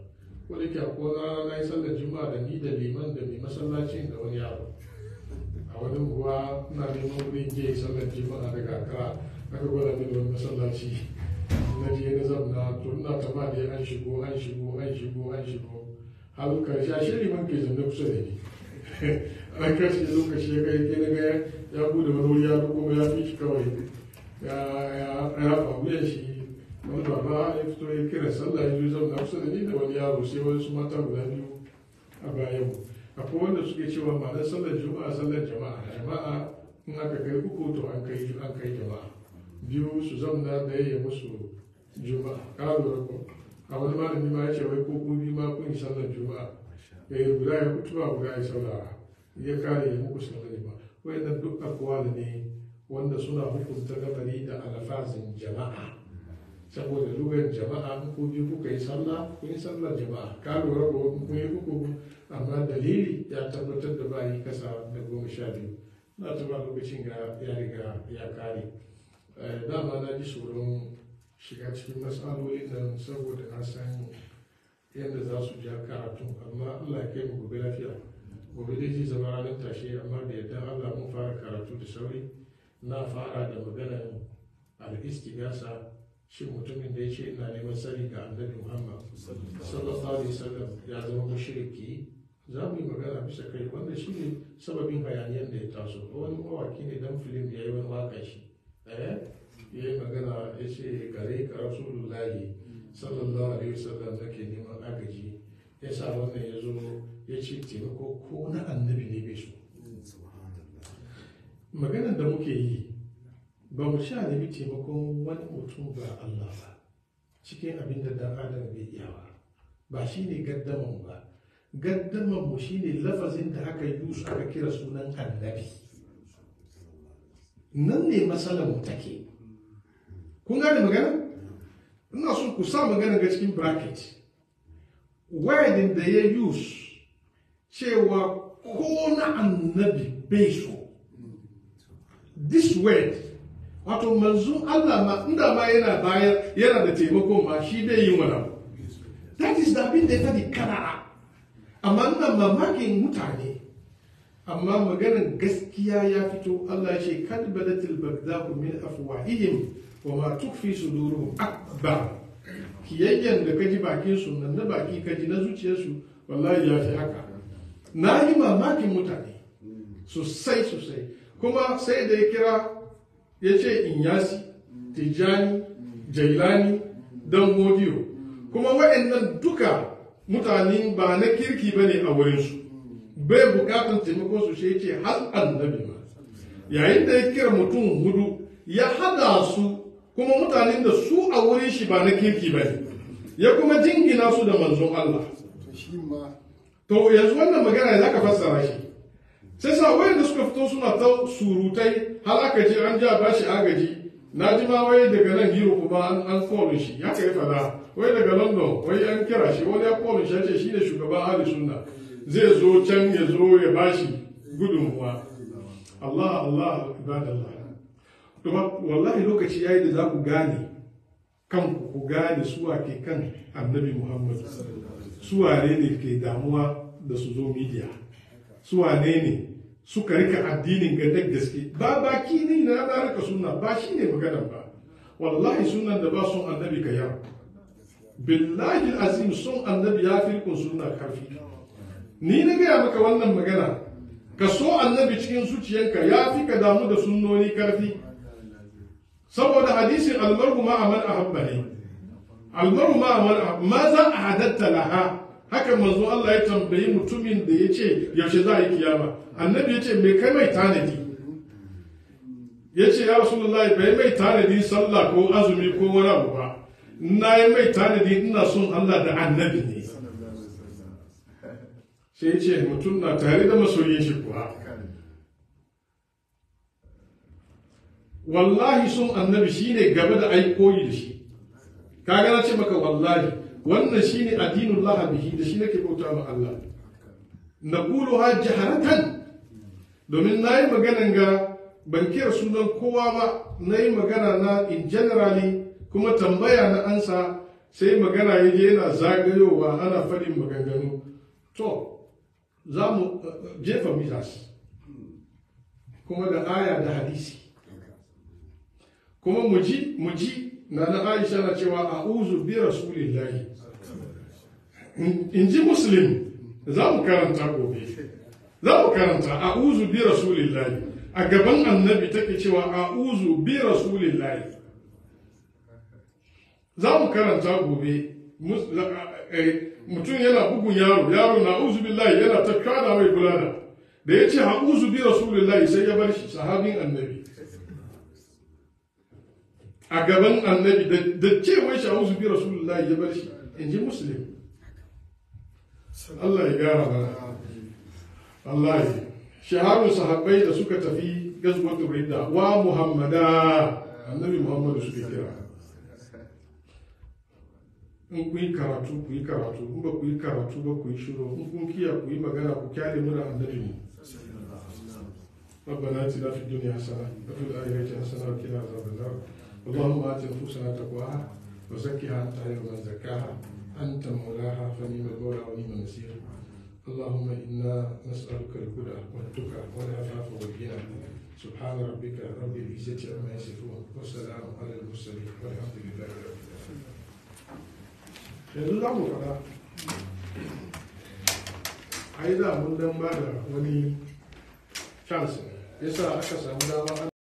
ko da ke ko na na yi sallar juma'a da ni da liman da mai masallacin da wani yaro a wani unguwa ina neman wurin je sallar juma'a daga akara aka gwada mini wani masallaci na je na zamna to ina ta ma dai an shigo an shigo an shigo an shigo har karshe a shirin man ke zanne kusa da ni an karshe lokaci ya kai ke na ga ya bude wani wuri ya duko ya fi shi kawai ya ya ya faru ya shi wani baba ya fito ya kira sallah ya zo zamna kusa da ni da wani yaro sai wani su mata guda biyu a bayan mu akwai wanda suke cewa ma'anar sallar juma'a sallar jama'a jama'a in aka kai uku to an kai an kai jama'a biyu su zamna da ya musu juma'a ka lura ko a wani malami ma ya ce wai ko ku biyu ma kun yi sallar juma'a ya yi guda ya kutuba guda ya saurara ya kare ya muku sallar juma'a wayannan duk akwal ne wanda suna hukunta lamari da alfazin jama'a saboda lugar jama'a in ku biyu kuka yi sallah kun yi sallar jama'a ka lura ko in kun yi uku amma dalili ya tabbatar da ba yi kasa da goma sha biyu na tuba lokacin ga ya riga ya kare Eh, dama na ji tsoron shiga cikin matsalolin nan saboda na san yadda za su ja karatu amma allah ya kai mu gobe lafiya gobe dai zai zama ranar tashe amma da yadda allah mun fara karatu da sauri na fara da maganar al-istigasa shi mutumin da ya ce ina neman sani ga annabi muhammad sallallahu alaihi wasallam ya zama mushriki za mu yi magana bisa kai wanda shi ne sababin hayaniyar da ya taso wani mawaki ne dan filim ya yi wani waka shi eh ya yi magana ya ce gare ka rasulullahi sallallahu alaihi wasallam nake neman agaji ya sa wannan ya zo ya ce taimako ko na annabi ne bai so maganar da muke yi ba mu sha nemi taimakon wani mutum ba Allah ba cikin abin da dan adam bai iya ba ba shi ne gaddaman ba gaddaman mu shi ne lafazin da aka yi su aka kira sunan annabi nan ne matsalar mu take kun gane magana ina so ku sa magana ga cikin bracket wording da ya use cewa ko na annabi bai so this word wato manzon Allah ma inda ma yana bayar yana da taimako ma shi bai yi wani abu that is da abin da ya faɗi kanara amma ina mamakin mutane amma maganar gaskiya ya fito Allah ya ce kad badatil bagdahu min afwahihim wa ma tukfi suduruhum akbar kiyayyen da kaji bakin su nan na baki kaji na zuciyarsu wallahi ya fi haka na yi mamakin mutane sosai sosai kuma sai da ya kira ya ce inyasi tijjani jailani dan godiyo kuma waɗannan duka mutane ba na kirki ba ne a wurinsu bai bukatan taimako su shi ce har annabi ma yayin da ya kira mutum hudu ya hada su kuma mutanen da su a wurin shi ba na kirki ba ne ya kuma jingina su da manzon Allah to yanzu wannan magana za ka fassara shi sai sa wayanda suka fito suna ta surutai har aka ce an ja bashi agaji na ji ma wai daga nan hiro kuma an an kolin shi ya kai fada wai daga london wai an kira shi wani ya kolin shi ya ce shi ne shugaban ahli sunna zai zo can ya zo ya bashi gudunmuwa Allah Allah ibadallah to wallahi lokaci yayi da za ku gane kanku ku gane suwa ke kan annabi Muhammad suwane ne ke damuwa da su zo media suwane ne suka rika addinin ga da gaske ba baki ne na na rika sunna ba shi ne maganar ba wallahi sunan da ba son annabi ka yau billahi azim son annabi ya fi rikon sunna karfi ni na gaya maka wannan magana ka so annabi cikin zuciyanka ya fi ka damu da sunnoni karfi saboda hadisin almaru ma aman ahabba ne almaru ma aman ahabba ma za a hadatta laha haka manzo Allah ya tambayi mutumin da ya ce yaushe za a yi kiyama annabi ya ce me kai mai tanadi ya ce ya rasulullahi bai mai tanadi sallah ko azumi ko wani abu ba na yi mai tanadi ina son Allah da annabi ne sai ya ce mutum na tare da masoyin shi kuwa wallahi sun annabi shine gaba da aikoyi da shi kaga na ce maka wallahi wannan shine addinin Allah bihi da shi nake bauta ma Allah naqulu ha jaharatan domin nayi maganan ga ban kira sunan kowa ba nayi magana na in generally kuma tambaya na ansa sai magana ya je yana zagayowa ana faɗin maganganu to za mu eh, jefa misas kuma da aya da hadisi kuma mu ji mu ji na na aisha na cewa a'udhu bi rasulillahi in in ji muslim za mu karanta gobe za mu karanta a'udhu bi rasulillahi a gaban annabi take cewa a'udhu bi rasulillahi za mu karanta gobe mus- la- eh, mutum yana bugun yaro yaro na uzu billahi yana ta kada mai bulala da ya ce ha'uzu bi rasulillahi sai ya bar shi sahabin annabi a gaban annabi da- da cewa shi ha'uzu bi rasulillahi ya bar shi in ji muslim Allah ya gara mana Allah ya shaharun sahabbai da suka tafi gazwatul ridda wa muhammada annabi muhammadu suka kira in ku yi karatu ku yi karatu in ba ku yi karatu ba ku yi shiru in kun kiya ku yi magana ku kyale mu da annabi mu ربنا اتنا في الدنيا حسنه وفي الاخره حسنه وقنا عذاب النار اللهم ات نفوسنا تقواها وزكها انت خير من زكاها انت مولاها فنعم المولى ونعم النصير اللهم انا نسالك الهدى والتقى والعفاف والغنى سبحان ربك رب العزه عما يصفون والسلام على المرسلين والحمد لله رب العالمين yanzu za mu faɗa ai da mun dan ba da wani chance yasa aka samu dama